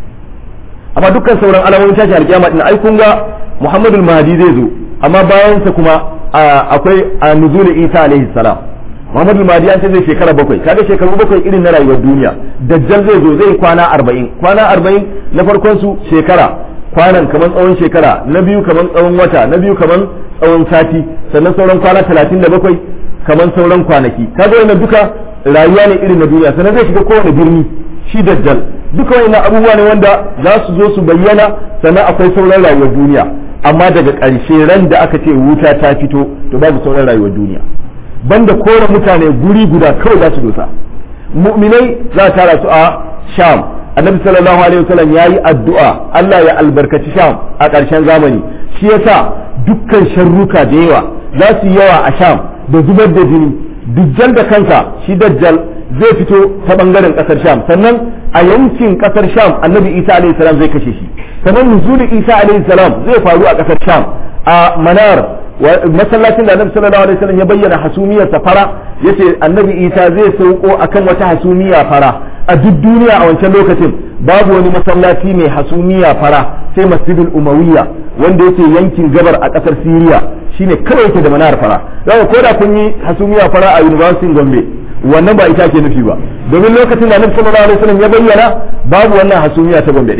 amma dukkan sauran alamomin tashin alkiyama din ai kun ga Muhammadul Mahdi zai zo amma bayan sa kuma akwai nuzul Isa alaihi salam Muhammadu Mahdi an ce zai shekara bakwai kaga shekaru bakwai irin na rayuwar duniya dajjal zai zo zai kwana arba'in kwana arba'in na farkon su shekara kwanan kamar tsawon shekara na biyu kamar tsawon wata na biyu kamar tsawon sati sannan sauran kwana talatin da bakwai kamar sauran kwanaki kaga wannan duka rayuwa ne irin na duniya sannan zai shiga kowane birni shi dajjal duka wannan abubuwa ne wanda za su zo su bayyana sannan akwai sauran rayuwar duniya amma daga ƙarshe ran da aka ce wuta ta fito to babu sauran rayuwar duniya banda kore mutane guri guda kawai za su dosa mu'minai za a tara su a sham annabi sallallahu alaihi wasallam ya yi addu'a Allah ya albarkaci sham a ƙarshen zamani shi yasa dukkan sharruka da yawa za su yi yawa a sham da zubar da jini dujjal da kansa shi dajjal zai fito ta bangaren kasar sham sannan a yankin kasar sham annabi isa alaihi salam zai kashe shi sannan nuzulin isa alaihi salam zai faru a kasar sham a manar masallacin da annabi sallallahu alaihi wasallam ya bayyana hasumiyar safara yace annabi isa zai sauko akan wata hasumiya fara a duk duniya a wancan lokacin babu wani masallaci mai hasumiya fara sai masjidul umawiyya wanda yake yankin gabar a kasar siriya shine kawai yake da manar fara zaka koda kun yi hasumiya fara a university gombe wannan ba ita ke nufi ba domin lokacin da annabi sallallahu alaihi wasallam ya bayyana babu wannan hasumiya ta gombe din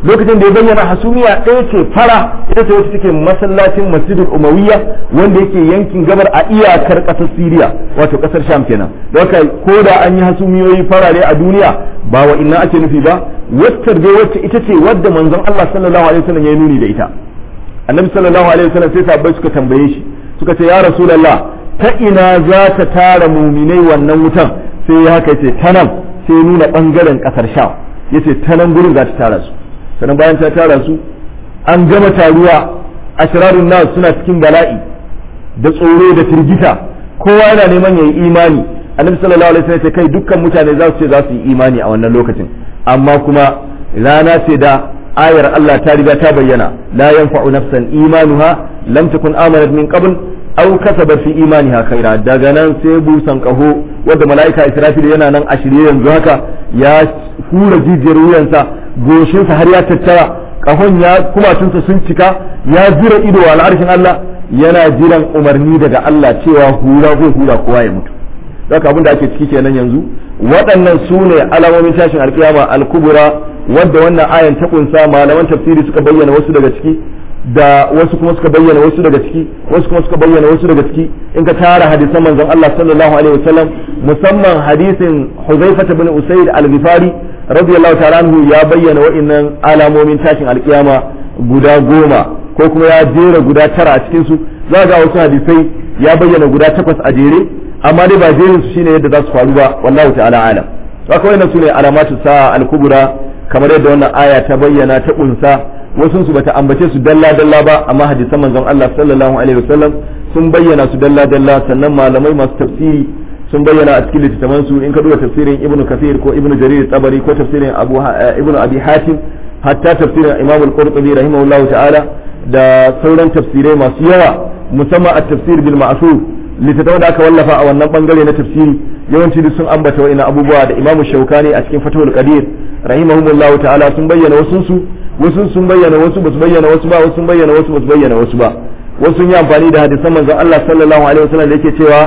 lokacin da ya bayyana hasumiya ɗaya ce fara ita ce wacce take masallacin masjidul umawiyya wanda yake yankin gabar a iyakar ƙasar siriya wato ƙasar sham kenan da haka ko da an yi hasumiyoyi farare a duniya ba wa inna ake nufi ba wacce dai wacce ita ce wadda manzon Allah sallallahu alaihi wasallam ya yi nuni da ita annabi sallallahu alaihi wasallam sai sahabbai suka tambaye shi suka ce ya rasulullah ta ina za ta tara muminai wannan wutan sai ya haka ce ta nan sai nuna bangaren kasar sham yace ta nan gurin za ta tara su sannan bayan ta tara su an gama taruwa ashrarun nas suna cikin bala'i da tsoro da firgita kowa yana neman yayi imani annabi sallallahu alaihi wasallam ya ce kai dukkan mutane za su ce za su yi imani a wannan lokacin amma kuma rana ce da ayar Allah ta riga ta bayyana la yanfa'u nafsan imanuha lam takun amanat min qabl aw kasabat fi imaniha khaira daga nan sai busan kaho wanda mala'ika Israfil yana nan a shirye yanzu haka ya hura jijiyar wuyansa goshinsa har ya tattara kahon ya kumatunsa sun cika ya jira ido wa al'arshin Allah yana jiran umarni daga Allah cewa hura zai hura kowa ya mutu haka abin da ake ciki kenan yanzu waɗannan su ne alamomin tashin alkiyama al-kubra wadda wannan ayan ta kunsa malaman tafsiri suka bayyana wasu daga ciki da wasu kuma suka bayyana wasu daga ciki wasu kuma suka bayyana wasu daga ciki in ka tara hadisan manzon Allah sallallahu alaihi wasallam musamman hadisin Huzaifah ibn Usayd al-Ghifari radiyallahu ta'ala anhu ya bayyana wa'annan alamomin tashin alkiyama guda goma ko kuma ya jera guda tara a cikin su za ga wasu hadisai ya bayyana guda takwas a jere amma dai ba jerin su shine yadda za su faru ba wallahu ta'ala alam haka wannan sune alamatu sa'a al-kubra kamar yadda wannan aya ta bayyana ta kunsa wasu su bata ambace su dalla dalla ba amma hadisan manzon Allah sallallahu alaihi wasallam sun bayyana su dalla dalla sannan malamai masu tafsiri sun bayyana a cikin littattafan su in ka duba tafsirin ibnu kathir ko ibnu jarir tabari ko tafsirin abu ibnu abi hatim hatta tafsirin imam al-qurtubi rahimahullahu ta'ala da sauran tafsirai masu yawa musamman at-tafsir bil ma'sur littattafan da aka wallafa a wannan bangare na tafsiri yawanci duk sun ambata wa'ina abubuwa da imamu shaukani a cikin fatawul qadir rahimahumullahu ta'ala sun bayyana wasu su wasu sun bayyana wasu basu bayyana wasu ba wasu sun bayyana wasu basu bayyana wasu ba wasu sun yi amfani da hadisan manzon Allah sallallahu alaihi wasallam da yake cewa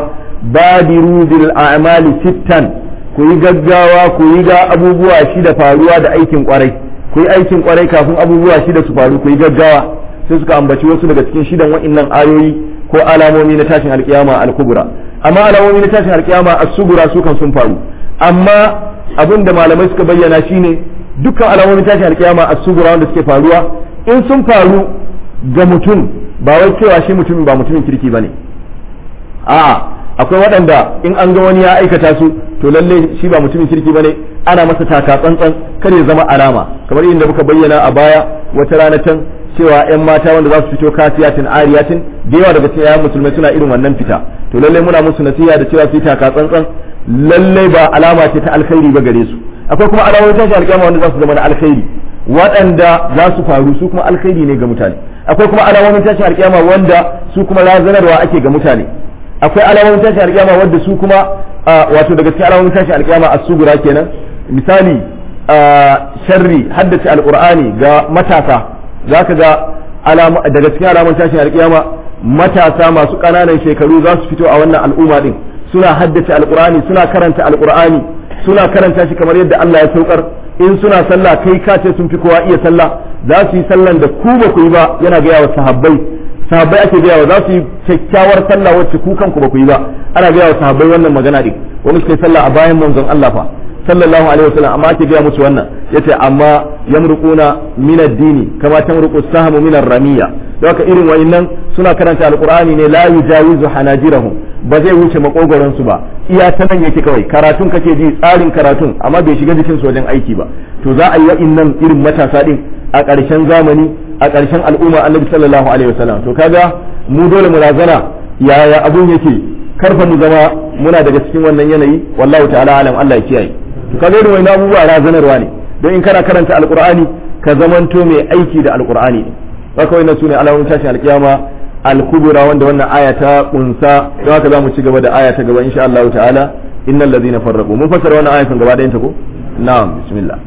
badiru bil a'mali sittan ku yi gaggawa ku yi ga abubuwa shida faruwa da aikin kwarai ku yi aikin kwarai kafin abubuwa shida su faru ku yi gaggawa sai suka ambaci wasu daga cikin shidan wa'annan ayoyi ko alamomi na tashin alkiyama al-kubra amma alamomi na tashin alkiyama as-sugura su kan sun faru amma abin da malamai suka bayyana shine dukkan alamomin tashin alkiyama as-sugura wanda suke faruwa in sun faru ga mutum ba wai cewa shi mutumin ba mutumin kirki bane a'a akwai waɗanda in an ga wani ya aikata su to lalle shi ba mutumin kirki bane ana masa taka tsantsan kar ya zama alama kamar inda muka bayyana a baya wata rana can cewa yan mata wanda za su fito kasiyatin ariyatin da yawa daga cikin yayan musulmai suna irin wannan fita to lalle muna musu nasiha da cewa su yi taka tsantsan lalle ba alama ce ta alkhairi ba gare su akwai kuma alamomin tashi alƙiyama wanda za su zama na alkhairi waɗanda za su faru su kuma alkhairi ne ga mutane akwai kuma alamomin tashin alƙiyama wanda su kuma razanarwa ake ga mutane akwai alamomin tashin alƙiyama wanda su kuma wato daga cikin alamomin tashin alƙiyama as-sugura kenan misali sharri haddace alqur'ani ga matasa zaka ga daga cikin alamomin tashin alƙiyama matasa masu ƙananan shekaru za su fito a wannan al'umma din suna haddace alqur'ani suna karanta alqur'ani suna karanta shi kamar yadda Allah ya saukar in suna sallah kai ka ce sun fi kowa iya sallah za su yi sallan da ku ba ku yi ba yana gaya wa sahabbai sahabbai ake gaya wa za su yi kyakkyawar sallah wacce ku kanku ba ku yi ba ana gaya wa sahabbai wannan magana din wani suka yi sallah a bayan manzon Allah fa sallallahu alaihi wasallam amma ake gaya musu wannan yace amma yamruquna min ad-dini kama tamruqu sahmu min ar-ramiya don haka irin wayannan suna karanta alqur'ani ne la yujawizu hanajirahum ba zai wuce makogoron su ba iya ta nan yake kawai karatun kake ji tsarin karatun amma bai shiga jikin su wajen aiki ba to za a yi wa'innan irin matasa din a ƙarshen zamani a ƙarshen al'umma annabi sallallahu alaihi wasallam to kaga mu dole mu razana yaya abun yake karfa mu zama muna daga cikin wannan yanayi wallahu ta'ala alam Allah ya kiyaye to kaga irin wannan abubuwa razanarwa ne don in kana karanta alqur'ani ka zamanto mai aiki da alqur'ani ne haka wannan sune alamun tashin alkiyama al-kubra wanda wannan aya ta kunsa don haka zamu ci gaba da aya ta gaba insha Allah ta'ala innal ladhina farraqu mun fassara wannan aya kan gaba da ta ko na'am bismillah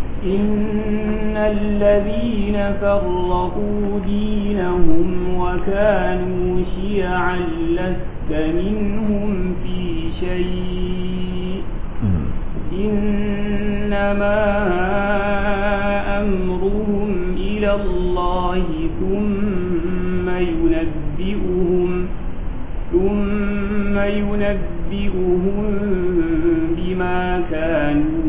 إن الذين فرقوا دينهم وكانوا شيعا لست منهم في شيء إنما أمرهم الله ثم ينبئهم ثم ينبئهم بما كانوا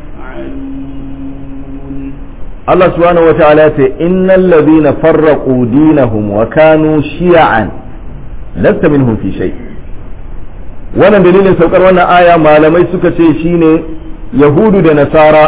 يفعلون Allah subhanahu wa ta'ala ya ce innal ladhina farraqu dinahum wa kanu shi'an lasta minhum fi shay wannan dalilin saukar wannan aya malamai suka ce shine yahudu da nasara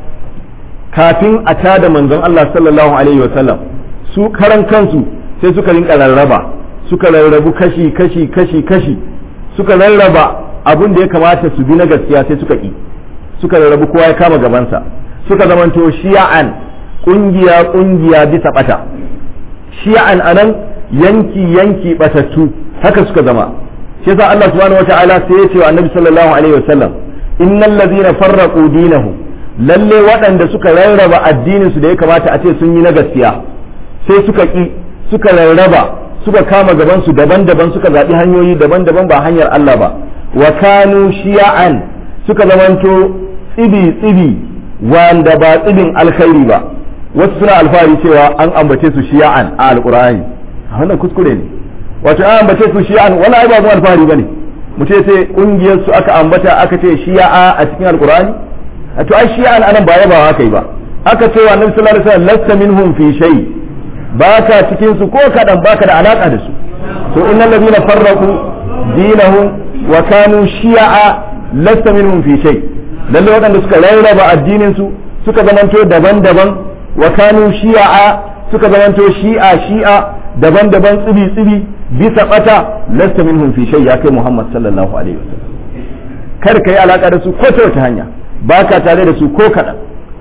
kafin a tada manzon Allah sallallahu alaihi wa sallam su karan kansu sai suka rinka rarraba suka rarrabu kashi kashi kashi kashi suka rarraba abin da ya kamata su bi na gaskiya sai suka ki suka rarrabu kowa ya kama gabansa suka zamanto shi'an kungiya kungiya bisa bata shi'an anan yanki yanki batattu haka suka zama shi yasa Allah subhanahu wataala sai ya ce wa Annabi sallallahu alaihi wasallam innal ladhina farraqu dinahum lalle waɗanda suka rarraba addinin su da ya kamata a ce sun yi na gaskiya sai suka ki suka rarraba suka kama gaban su daban-daban suka zaɓi hanyoyi daban-daban ba hanyar Allah ba wa kanu shi'an suka zamanto tsibi tsibi wanda ba tsibin alkhairi ba wasu suna alfahari cewa an ambace su shi'an a alqur'ani wannan kuskure ne wato an ambace su shi'an wala ai ba mu alfahari bane mu ce sai kungiyar su aka ambata aka ce shi'a a cikin alqur'ani to ai shi'an anan ba yabawa aka yi ba aka ce wa annabi sallallahu alaihi wasallam lasta minhum fi shay baka cikin su ko kadan baka da alaka da su to innal ladina farraqu dinahum wa kanu shi'a lasta minhum fi shay lalle waɗanda suka rarraba addinin su suka zamanto daban-daban wa kanu shi'a suka zamanto shi'a shi'a daban-daban tsibi-tsibi bisa bata lasta minhum fi shay ya kai Muhammad sallallahu alaihi wasallam kar kai alaka da su ko ta wata hanya baka tare da su ko kaɗan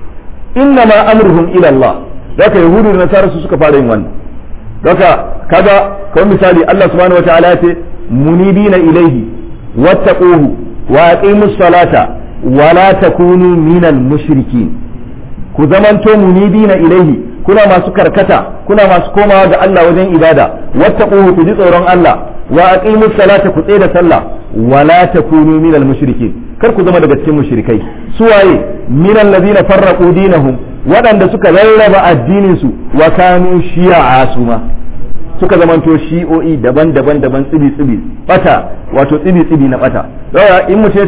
inna ma amruhum ila Allah daga yahudu da nasara su suka fara yin wannan daga kaga kawai misali Allah subhanahu wataala ya ce munibina ilaihi wattaquhu wa aqimus salata wa la takunu minal mushrikin ku zamanto munibina ilaihi kuna masu karkata kuna masu komawa ga Allah wajen ibada wattaquhu ku ji tsoron Allah wa aqimus salata ku tsaya da sallah wa la takunu minal mushrikin kar ku zama daga cikin mushrikai su waye minal ladina farraqu dinahum waɗanda suka rarraba addinin su wa kanu shi'a suma suka zamanto shi'o'i daban-daban daban tsibi-tsibi bata wato tsibi-tsibi na bata yawa in mu ce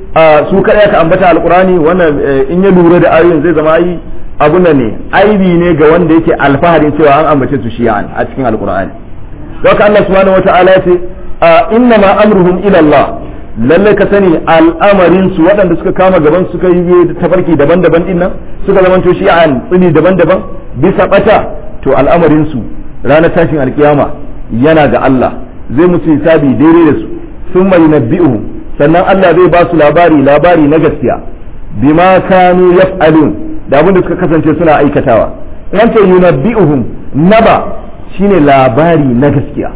su kada ka ambata alqurani wannan in ya lura da ayoyin zai zama yi abun nan ne aibi ne ga wanda yake alfaharin cewa an ambace su shi'an a cikin alqurani haka Allah subhanahu wata'ala ya ce inna ma amruhum ila Allah lalle ka sani al'amarin su waɗanda suka kama gaban suka yi tafarki daban-daban din nan suka zamanto shi'an tsibi daban-daban bisa bata to al'amarin su ranar tashin alkiyama yana ga Allah zai musu hisabi daidai da su sun mai nabbi'u sannan Allah zai ba su labari labari na gaskiya bima kanu yaf'alun da abin da suka kasance suna aikatawa in ce yunabbi'uhum naba shine labari na gaskiya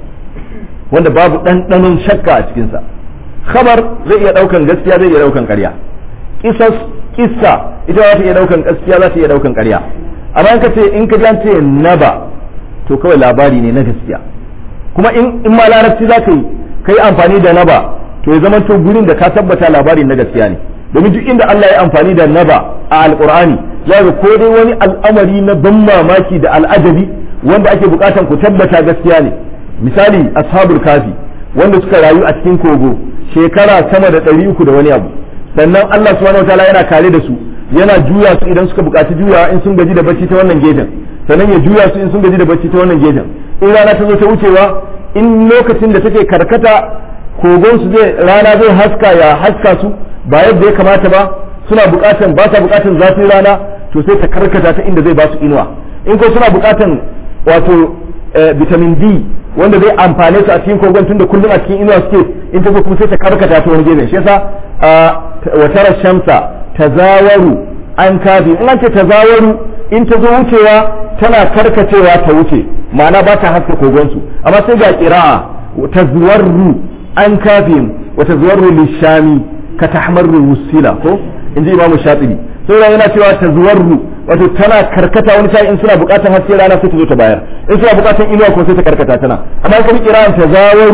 wanda babu ɗanɗanon shakka a cikinsa khabar zai iya ɗaukan gaskiya zai iya ɗaukan ƙarya kisas kissa ita za ta iya ɗaukan gaskiya za ta iya ɗaukan ƙarya amma in ka ce in ka ce naba to kawai labari ne na gaskiya kuma in in ma larabci za ka yi ka yi amfani da naba to ya zama to gurin da ka tabbata labari na gaskiya ne domin duk inda Allah ya amfani da naba a alqur'ani ya ga ko dai wani al'amari na ban mamaki da al'ajabi wanda ake bukatan ku tabbata gaskiya ne misali ashabul kafi wanda suka rayu a cikin kogo shekara sama da ɗari uku da wani abu sannan Allah subhanahu wataala yana kare da su yana juya su idan suka bukaci juyawa in sun gaji da bacci ta wannan gefen sannan ya juya su in sun gaji da bacci ta wannan gefen in rana ta zo ta wucewa in lokacin da take karkata kogon su zai rana zai haska ya haska su ba yadda ya kamata ba suna bukatan ba sa bukatan zafin rana to sai ta karkata ta inda zai ba su inuwa in ko suna bukatan wato vitamin D wanda zai amfane su a cikin kogon tunda kullum a cikin inuwa suke in ta zo kuma sai ta karkata ta wani gefen shi yasa wa tara shamsa tazawaru an kafi in an ce tazawaru in ta zo wucewa tana karkacewa ta wuce ma'ana ba ta haska kogonsu amma sai ga qira'a tazwarru an kafin wa tazwarru lishami ka tahmarru wusila ko inji imamu shatibi sai yana cewa tazwarru wato tana karkata wani sai in suna bukatar haske rana sai ta zo ta bayar in suna bukatar inuwa ko sai ta karkata tana amma kuma qira'an tazawaru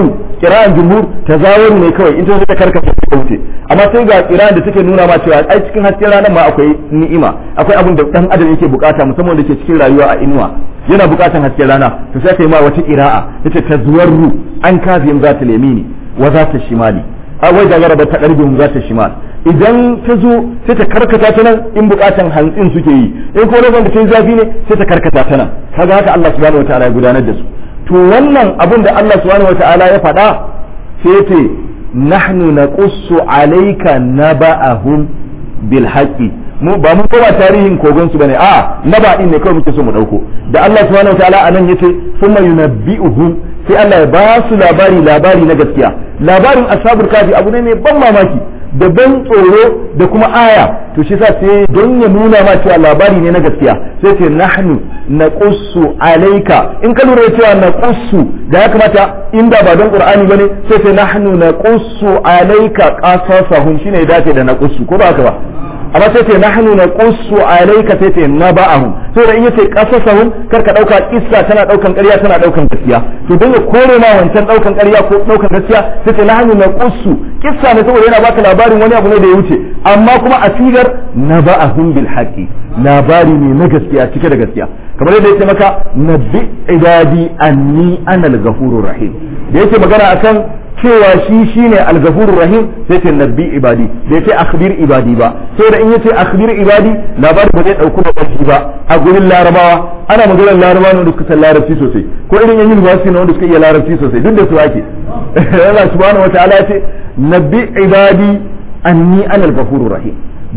kira'an jumhur tazawaru ne kawai in ta zo ta karkata ta wuce amma sai ga kira'an da take nuna ma cewa ai cikin hasken ranar ma akwai ni'ima akwai abin da dan adam yake bukata musamman da ke cikin rayuwa a inuwa yana bukatan hasken rana to sai kai ma wata kira'a yace tazwarru an kazim zata lemini wa zata shimali a wai da garaba ta karbin zata shimal idan ta zo sai ta karkata ta nan in bukatan hantsin suke yi in kuma lokacin da ta yi zafi ne sai ta karkata ta nan kaga haka Allah subhanahu wataala ya gudanar da su to wannan abin da Allah subhanahu wataala ya faɗa sai ce nahnu naqussu alayka naba'ahum bil haqqi mu ba mun koma tarihin kogon su bane a naba din ne kawai muke so mu dauko da Allah subhanahu wataala anan yace thumma yunabbi'uhum sai Allah ya ba su labari labari na gaskiya labarin ashabul kafi abu ne mai ban mamaki da ban tsoro da kuma aya to shi sa sai don ya nuna ma cewa labari ne na gaskiya sai ce nahnu naqussu alayka in ka lura cewa naqussu da ya kamata inda ba don qur'ani bane sai ce nahnu naqussu alayka qasasahum shine ya dace da naqussu ko ba haka ba amma sai ce nahnu naqussu alayka sai ce naba'ahum sai da in yace qasasahum kar ka dauka kissa tana daukan ƙarya tana daukan gaskiya to dinga kore ma wancan daukan ƙarya ko daukan gaskiya sai ce nahnu naqussu kissa ne saboda yana baka labarin wani abu ne da ya wuce amma kuma a sigar naba'ahum bil haqqi labari ne na gaskiya cike da gaskiya kamar yadda yake maka nabbi ibadi anni ana al-ghafurur rahim da yake magana akan cewa shi shine al-ghafurur rahim sai ce nabbi ibadi da yace akhbir ibadi ba sai da in yace akhbir ibadi labari ba zai dauko ba ba a gurin larabawa ana maganar larabawa ne da suka san larabci sosai ko irin yan university ne wanda suka iya larabci sosai duk da su ake Allah subhanahu wataala ya ce nabbi ibadi anni ana al-ghafurur rahim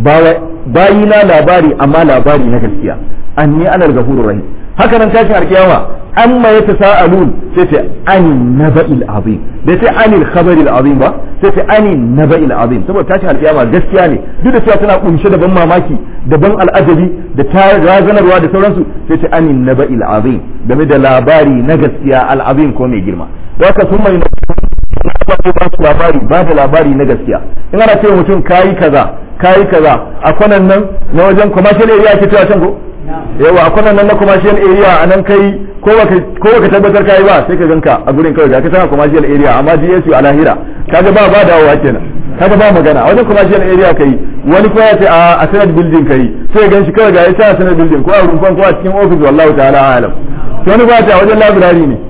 bayina labari amma labari na gaskiya anni ana al-ghafurur rahim haka nan tashin alkiyama amma ya tasa'alun sai ce ani naba'il azim da sai ani khabaril azim ba sai ce ani naba'il azim saboda tashin alkiyama gaskiya ne duk da cewa tana kunshe da ban mamaki da ban al'ajabi da ta razanarwa da sauransu sai ce ani naba'il azim game da labari na gaskiya al'azim ko mai girma da haka sun mai ba su labari ba da labari na gaskiya in ana ce mutum kayi kaza kayi kaza a kwanan nan na wajen commercial area ake cewa can ko yawa a kwanan nan na commercial area a nan kai ko baka tabbatar kai ba sai ka ganka a gurin kawai ga ka tana commercial area amma GSU a lahira kaga ba ba dawowa kenan kaga ba magana a wajen commercial area kai wani kuma ya ce a senate building kai sai ya ganshi kawai ga ya a senate building ko a rumfan ko a cikin office wallahu ta'ala alam to wani ba ta a wajen library ne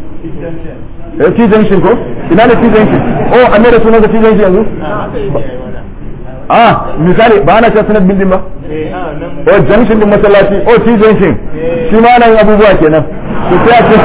eh T junction ko ina ne T junction oh an da sunan T junction yanzu ah misali ba ana cewa senate building ba oh junction din masallaci oh T junction shi ma nan abubuwa kenan to sai a ce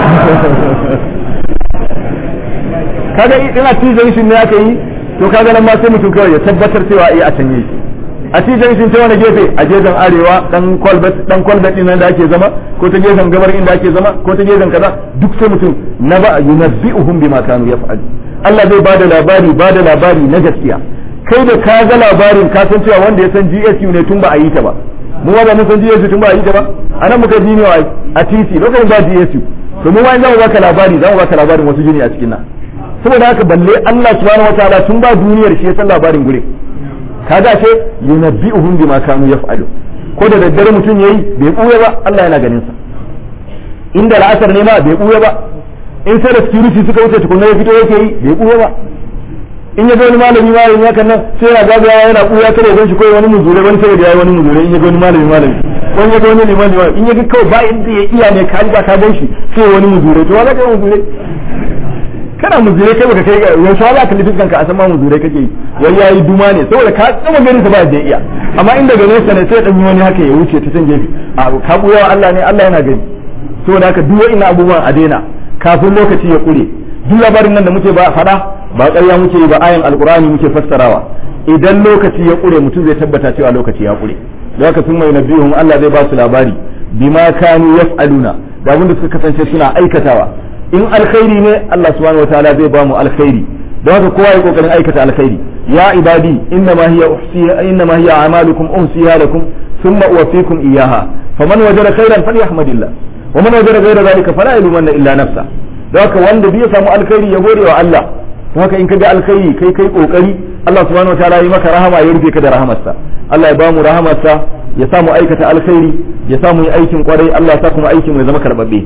kaga ina T junction ne aka yi to kaga nan ma sai mutum kawai ya tabbatar cewa eh a canye shi a T junction ta wani gefe a gefen arewa dan kwalbat dan kwalbat din nan da ake zama ko ta gefen gabar inda ake zama ko ta gefen kaza duk sai mutum na ba yunabbi'uhum bima kanu yaf'al Allah zai bada labari bada labari na gaskiya kai da ka ga labarin ka san cewa wanda ya san GSU ne tun ba a yi ta ba mu ba mun san GSU tun ba a yi ta ba anan muka ji ne a TC lokacin ba GSU to mu ma za mu baka labari za mu baka labarin wasu jini a cikin nan saboda haka balle Allah subhanahu wataala tun ba duniyar shi ya san labarin gure kaga ce yunabbi'uhum bima kanu yaf'alu ko da daddare mutum yayi bai buya ba Allah yana ganin sa inda la'asar ne ma bai buya ba in sai da security suka wuce tukunna ya fito yake yi bai buya ba in ya ga wani malami malami hakan nan sai yana gagawa yana buya kare gan shi ko wani muzure wani sai da yayi wani muzure in ya ga wani malami malami wani ya ga wani limami in ya ga kawai ba inda ya iya ne ka riga ka gan shi sai wani muzure to wala kai muzure kana muzure kai baka kai yanzu wala ka lifin kanka a san ma muzure kake yi wai yayi duma ne saboda ka tsama ganin sa ba da iya amma inda ga nesa ne sai dan yi wani haka ya wuce ta can gefe a ka buya Allah ne Allah yana gani saboda haka duk wa'ina abubuwan a daina kafin lokaci ya kure duk labarin nan da muke ba faɗa ba ƙarya muke yi ba ayan alqur'ani muke fassarawa idan lokaci ya kure mutum zai tabbata cewa lokaci ya kure da haka sun mai nabihun Allah zai ba su labari bima kanu yaf'aluna da abin da suka kasance suna aikatawa in alkhairi ne Allah subhanahu wataala zai ba mu alkhairi don haka kowa ya kokarin aikata alkhairi ya ibadi inna ma hiya uhsiha inna ma hiya a'malukum uhsiha lakum thumma uwaffikum iyyaha faman wajada khairan falyahmadillah wa man wajada ghayra dhalika fala yalumanna illa nafsa don haka wanda bai samu alkhairi ya gode wa Allah don haka in ka ga alkhairi kai kai kokari Allah subhanahu wataala ya maka rahama ya rufe ka da rahamarsa Allah ya ba mu rahamarsa ya samu aikata alkhairi ya samu yi aikin kwarai Allah ya sa kuma aikin mai zama karbabbe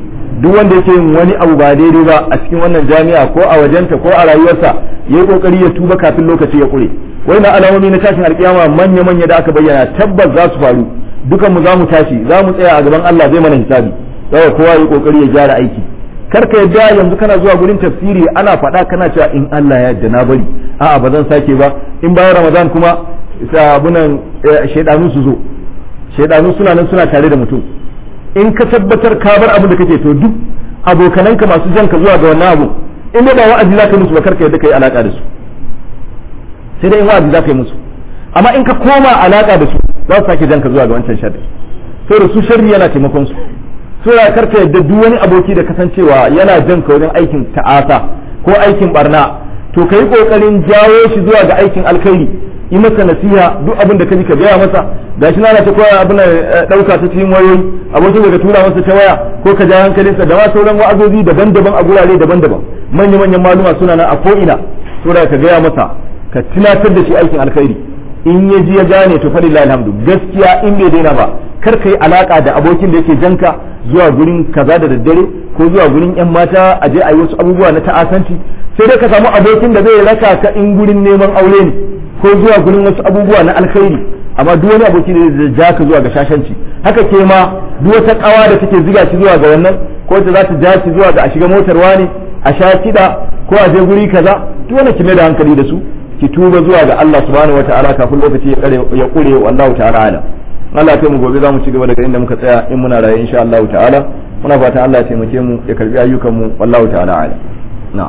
duk wanda yake yin wani abu ba daidai ba a cikin wannan jami'a ko a wajenta ko a rayuwarsa ya yi kokari ya tuba kafin lokaci ya kure na alamomi na tashin alkiyama manya manya da aka bayyana tabbas za su faru dukan mu za mu tashi za mu tsaya a gaban Allah zai mana hisabi saboda kowa ya kokari ya gyara aiki kar ka yadda yanzu kana zuwa gurin tafsiri ana faɗa kana cewa in Allah ya yarda na bari a'a ba zan sake ba in bayan Ramadan kuma sabunan shaidanu su zo shaidanu suna nan suna tare da mutum in ka tabbatar ka bar abin da kake to duk abokananka masu jan ka zuwa ga wannan abu in ba wa'azi za ka musu ba karka yadda ka yi alaka da su sai dai in wa'azi za ka yi musu amma in ka koma alaka da su za su sake jan ka zuwa ga wancan sharri sai da su sharri yana taimakon su so ya karka yadda duk wani aboki da kasancewa yana jan ka wajen aikin ta'asa ko aikin barna to ka yi kokarin jawo shi zuwa ga aikin alkhairi yi masa nasiha duk abin da ka ji ka gaya masa gashi na ta koya abin dauka ta cikin wayoyi abokin da ka tura masa ta waya ko ka ja hankalinsa da ma sauran wa'azozi daban-daban a gurare daban-daban manya-manyan maluma suna nan a ko'ina saboda ka gaya masa ka tunatar da shi aikin alkhairi in ya ji ya gane to fadi alhamdu gaskiya in bai daina ba kar ka yi alaka da abokin da yake janka zuwa gurin kaza da daddare ko zuwa gurin yan mata a je a yi wasu abubuwa na ta'asanci sai dai ka samu abokin da zai raka ka in gurin neman aure ne ko zuwa gurin wasu abubuwa na alkhairi amma duk wani aboki da zai ja ka zuwa ga shashanci haka ke ma duk wata kawa da take ziga shi zuwa ga wannan ko ta za ta ja shi zuwa ga a shiga motar wani a sha kiɗa ko a je guri kaza duk wani kime da hankali da su ki tuba zuwa ga Allah subhanahu wataala kafin lokaci ya kare ya kure wallahu ta'ala ala Allah kai mu gobe za mu ci gaba daga inda muka tsaya in muna raye insha Allah ta'ala muna fatan Allah ya taimake mu ya karbi ayyukan mu wallahu ta'ala ala na'am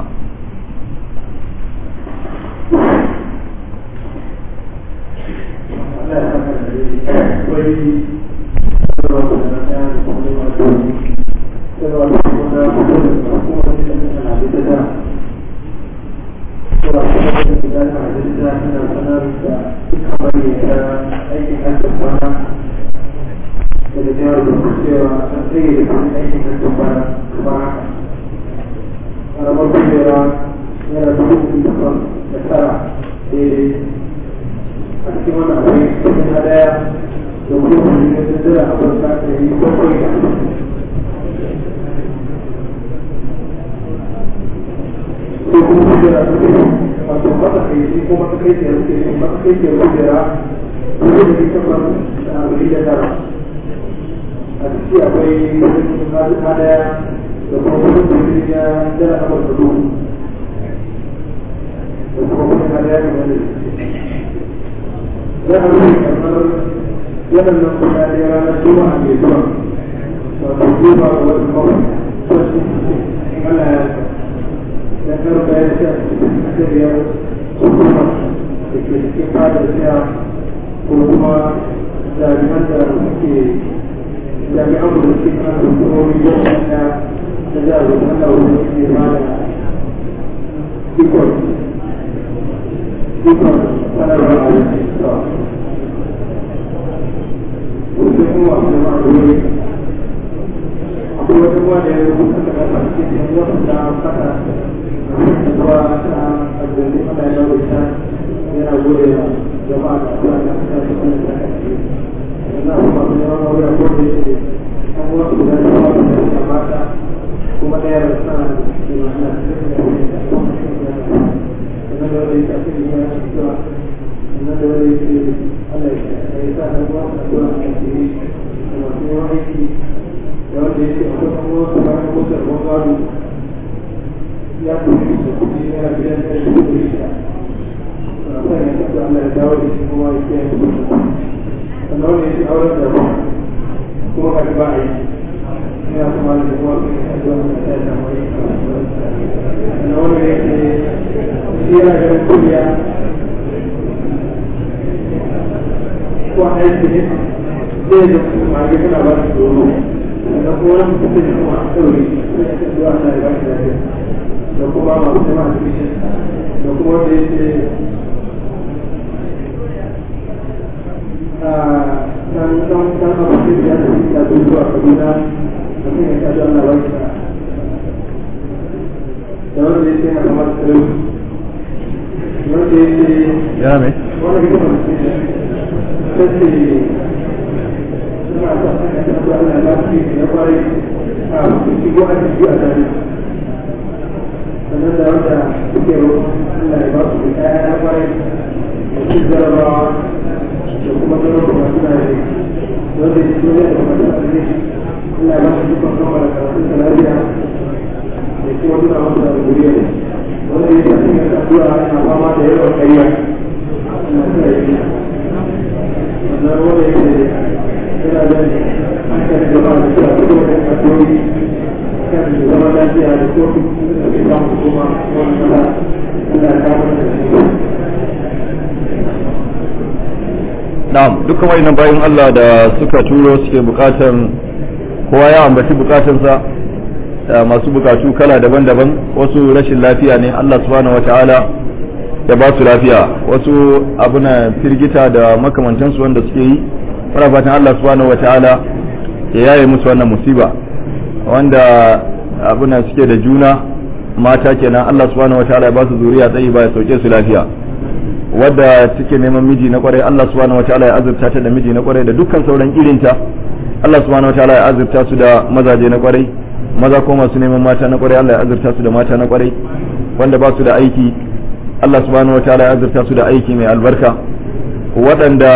waɗannan kuɗaɗe ranar juma'a mai zuwa wato juma'a da wani kawai Allah ya ya karɓa ya ce a biyar hukuma da ke cikin fadar siya ko kuma jami'an da suke jami'an da suke kan hukumomi da wanda da za a zo Allah wani ne ba da ikon ikon sanarwa a yankin sai kuma wasu jama'a da wuri akwai wata ruwa da ya rubuta ta kasa cikin yan wasu da kasa da ruwa ta aljanu ana yi dawo ita yana gode wa jama'a da kuma da kasa ta kuma da kasa yana kuma da yawan wuri a gode shi an wasu da ya wasu da ya mata kuma ɗaya da suna da suke mana da suke da wani da kuma da sannan da wani ta ce ya fitowa sannan da wani ce Allah ya sa da ruwa da ruwa a cikin da masu yawan aiki da wanda ya ce akwai kan ruwa su bayan motar ruwan gado ya kuma da kuɗi yana biyan da shi kuɗi shida na sa ya kasa Allah ya dawo da shi kuma ya kiyaye su sannan wanda ya ce auren da ruwa kuma ka ba a yi ina kuma da kuma su ne a zuwa da ta yi samu yi sannan wanda ya ce shi yana ganin kuliya ko aiki ne zai da kuma ga kana ba su doro da kuma wani mutum da kuma a sauri sai ya zuwa na da bashi lafiya da kuma masu jama da bishin da kuma wanda ya ce dan dan dan abu da ya ce ya zo zuwa Kaduna da kuma ya ce Allah ba shi da wanda ya ce na kamar tsaro wanda ya ce ya mai wanda ya ce tace suna son suna da zuwa Allah ya fi na kwarai a shigo a ciki a tare sannan da wanda suke Allah ya ba su da kaya na kwarai da su jarabawa da kuma ganin kuma suna da wanda ya zo da kuma da ne Allah ya ba su dukkan kama da karatun da lafiya da kuma suna masa da guriya wanda ya tafi da addu'a yana fama da yawan ƙarya Allah ya yi sannan wanda ya ce yana da hankali da ba da shi a cikin wani addu'o'i kan zama lafiya da kofi da ke samu kuma wani sala Allah ya kawo da shi na'am dukkan wayannan bayan Allah da suka turo suke bukatan kowa ya ambaci bukatansa da masu bukatu kala daban-daban wasu rashin lafiya ne Allah subhanahu wataala ya ba su lafiya wasu abuna firgita da makamantansu wanda suke yi muna fatan Allah subhanahu wataala ya yaye musu wannan musiba wanda abuna suke da juna mata kenan Allah subhanahu wataala ya ba su zuriya tsayi ba ya sauke su lafiya wadda take neman miji na kwarai Allah subhanahu wataala ya azurta ta da miji na kwarai da dukkan sauran irinta Allah subhanahu wataala ya azurta su da mazaje na kwarai maza ko masu neman mata na kwarai Allah ya azurta su da mata na kwarai wanda ba su da aiki Allah subhanahu wataala ya azurta su da aiki mai albarka waɗanda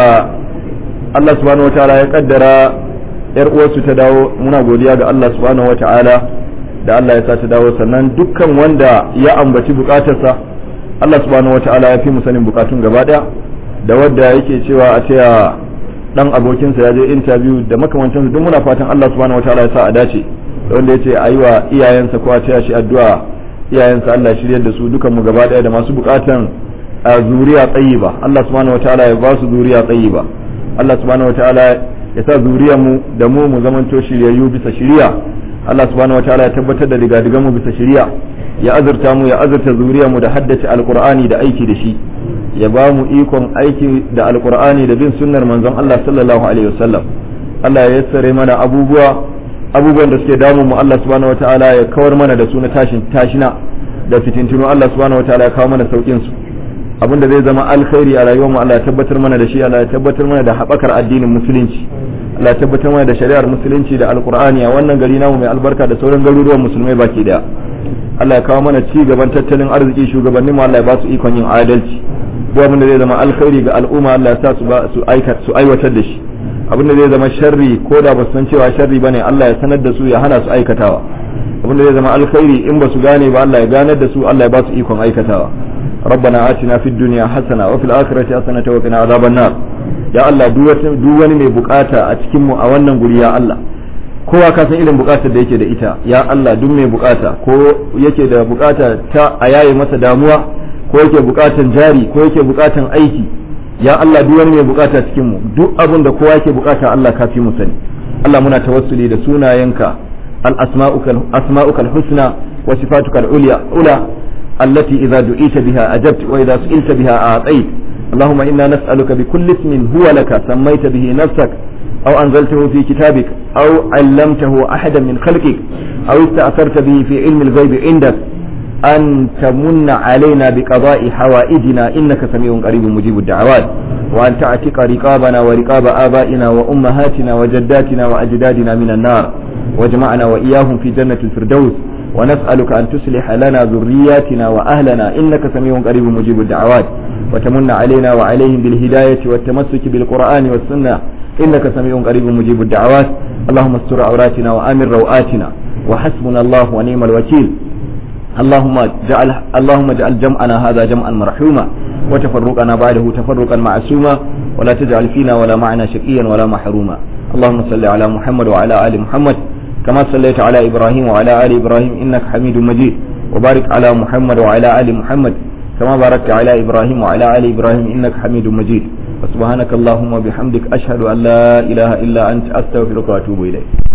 Allah subhanahu wataala ya kaddara yar uwarsu ta dawo muna godiya ga Allah subhanahu wataala da Allah ya sa ta dawo sannan dukkan wanda ya ambaci bukatarsa Allah subhanahu wata'ala ya fi mu sanin bukatun gaba daya da wadda yake cewa a taya dan abokinsa ya je interview da makamantan duk muna fatan Allah subhanahu wata'ala ya sa a dace da wanda yace ayi wa iyayensa ko a taya shi addu'a iyayensa Allah shiryar da su dukan mu gaba daya da masu bukatan a zuriya tayyiba Allah subhanahu wata'ala ya ba su zuriya tayyiba Allah subhanahu wata'ala ya sa zuriyar mu da mu mu zamanto shiryayyu bisa shiriya Allah subhanahu wata'ala ya tabbatar da digadigan mu bisa shiriya ya azurta mu ya azurta mu da haddace alqur'ani da aiki da shi ya ba mu ikon aiki da alqur'ani da bin sunnar manzon Allah sallallahu alaihi wasallam Allah ya yassare mana abubuwa abubuwan da suke damu mu Allah subhanahu wataala ya kawar mana da su na tashin tashina da fitintunu Allah subhanahu wataala ya kawo mana saukin su abinda zai zama alkhairi a rayuwar mu Allah ya tabbatar mana da shi Allah ya tabbatar mana da habakar addinin musulunci Allah ya tabbatar mana da shari'ar musulunci da alqur'ani a wannan gari namu mai albarka da sauran garuruwan musulmai baki daya Allah ya kawo mana ci gaban tattalin arziki shugabannin mu Allah ya ba su ikon yin adalci duk abin da zai zama alkhairi ga al'umma Allah ya sa su su aikata su aiwatar da shi abin da zai zama sharri ko da ba su san cewa sharri bane Allah ya sanar da su ya hana su aikatawa abin da zai zama alkhairi in ba su gane ba Allah ya ganar da su Allah ya ba su ikon aikatawa ربنا آتنا في الدنيا حسنة وفي الآخرة حسنة وقنا عذاب النار يا الله duk wani mai bukata a cikin mu a wannan guri ya Allah kowa ka san irin bukatar da yake da ita ya Allah duk mai bukata ko yake da bukata ta a yaye masa damuwa ko yake bukatan jari ko yake bukatan aiki ya Allah duk wani mai bukata cikin mu duk abin da kowa yake bukata Allah ka fi mu sani Allah muna tawassuli da sunayenka al asma'ukal asma'ukal husna wa sifatukal ulya ula التي إذا دعيت بها أجبت وإذا سئلت بها أعطيت اللهم إنا نسألك بكل اسم هو لك سميت به نفسك أو أنزلته في كتابك أو علمته أحدا من خلقك أو استأثرت به في علم الغيب عندك أن تمن علينا بقضاء حوائجنا إنك سميع قريب مجيب الدعوات وأن تعتق رقابنا ورقاب آبائنا وأمهاتنا وجداتنا وأجدادنا من النار واجمعنا وإياهم في جنة الفردوس ونسألك أن تصلح لنا ذرياتنا وأهلنا إنك سميع قريب مجيب الدعوات وتمن علينا وعليهم بالهداية والتمسك بالقرآن والسنة إنك سميع قريب مجيب الدعوات اللهم استر عوراتنا وآمن روآتنا وحسبنا الله ونعم الوكيل اللهم جعل اللهم اجعل جمعنا هذا جمعا مرحوما وتفرقنا بعده تفرقا معصوما ولا تجعل فينا ولا معنا شقيا ولا محروما اللهم صل على محمد وعلى آل محمد كما صليت على إبراهيم وعلى آل إبراهيم إنك حميد مجيد وبارك على محمد وعلى آل محمد كما باركت على إبراهيم وعلى آل إبراهيم إنك حميد مجيد وسبحانك اللهم وبحمدك أشهد أن لا إله إلا أنت أستغفرك وأتوب إليك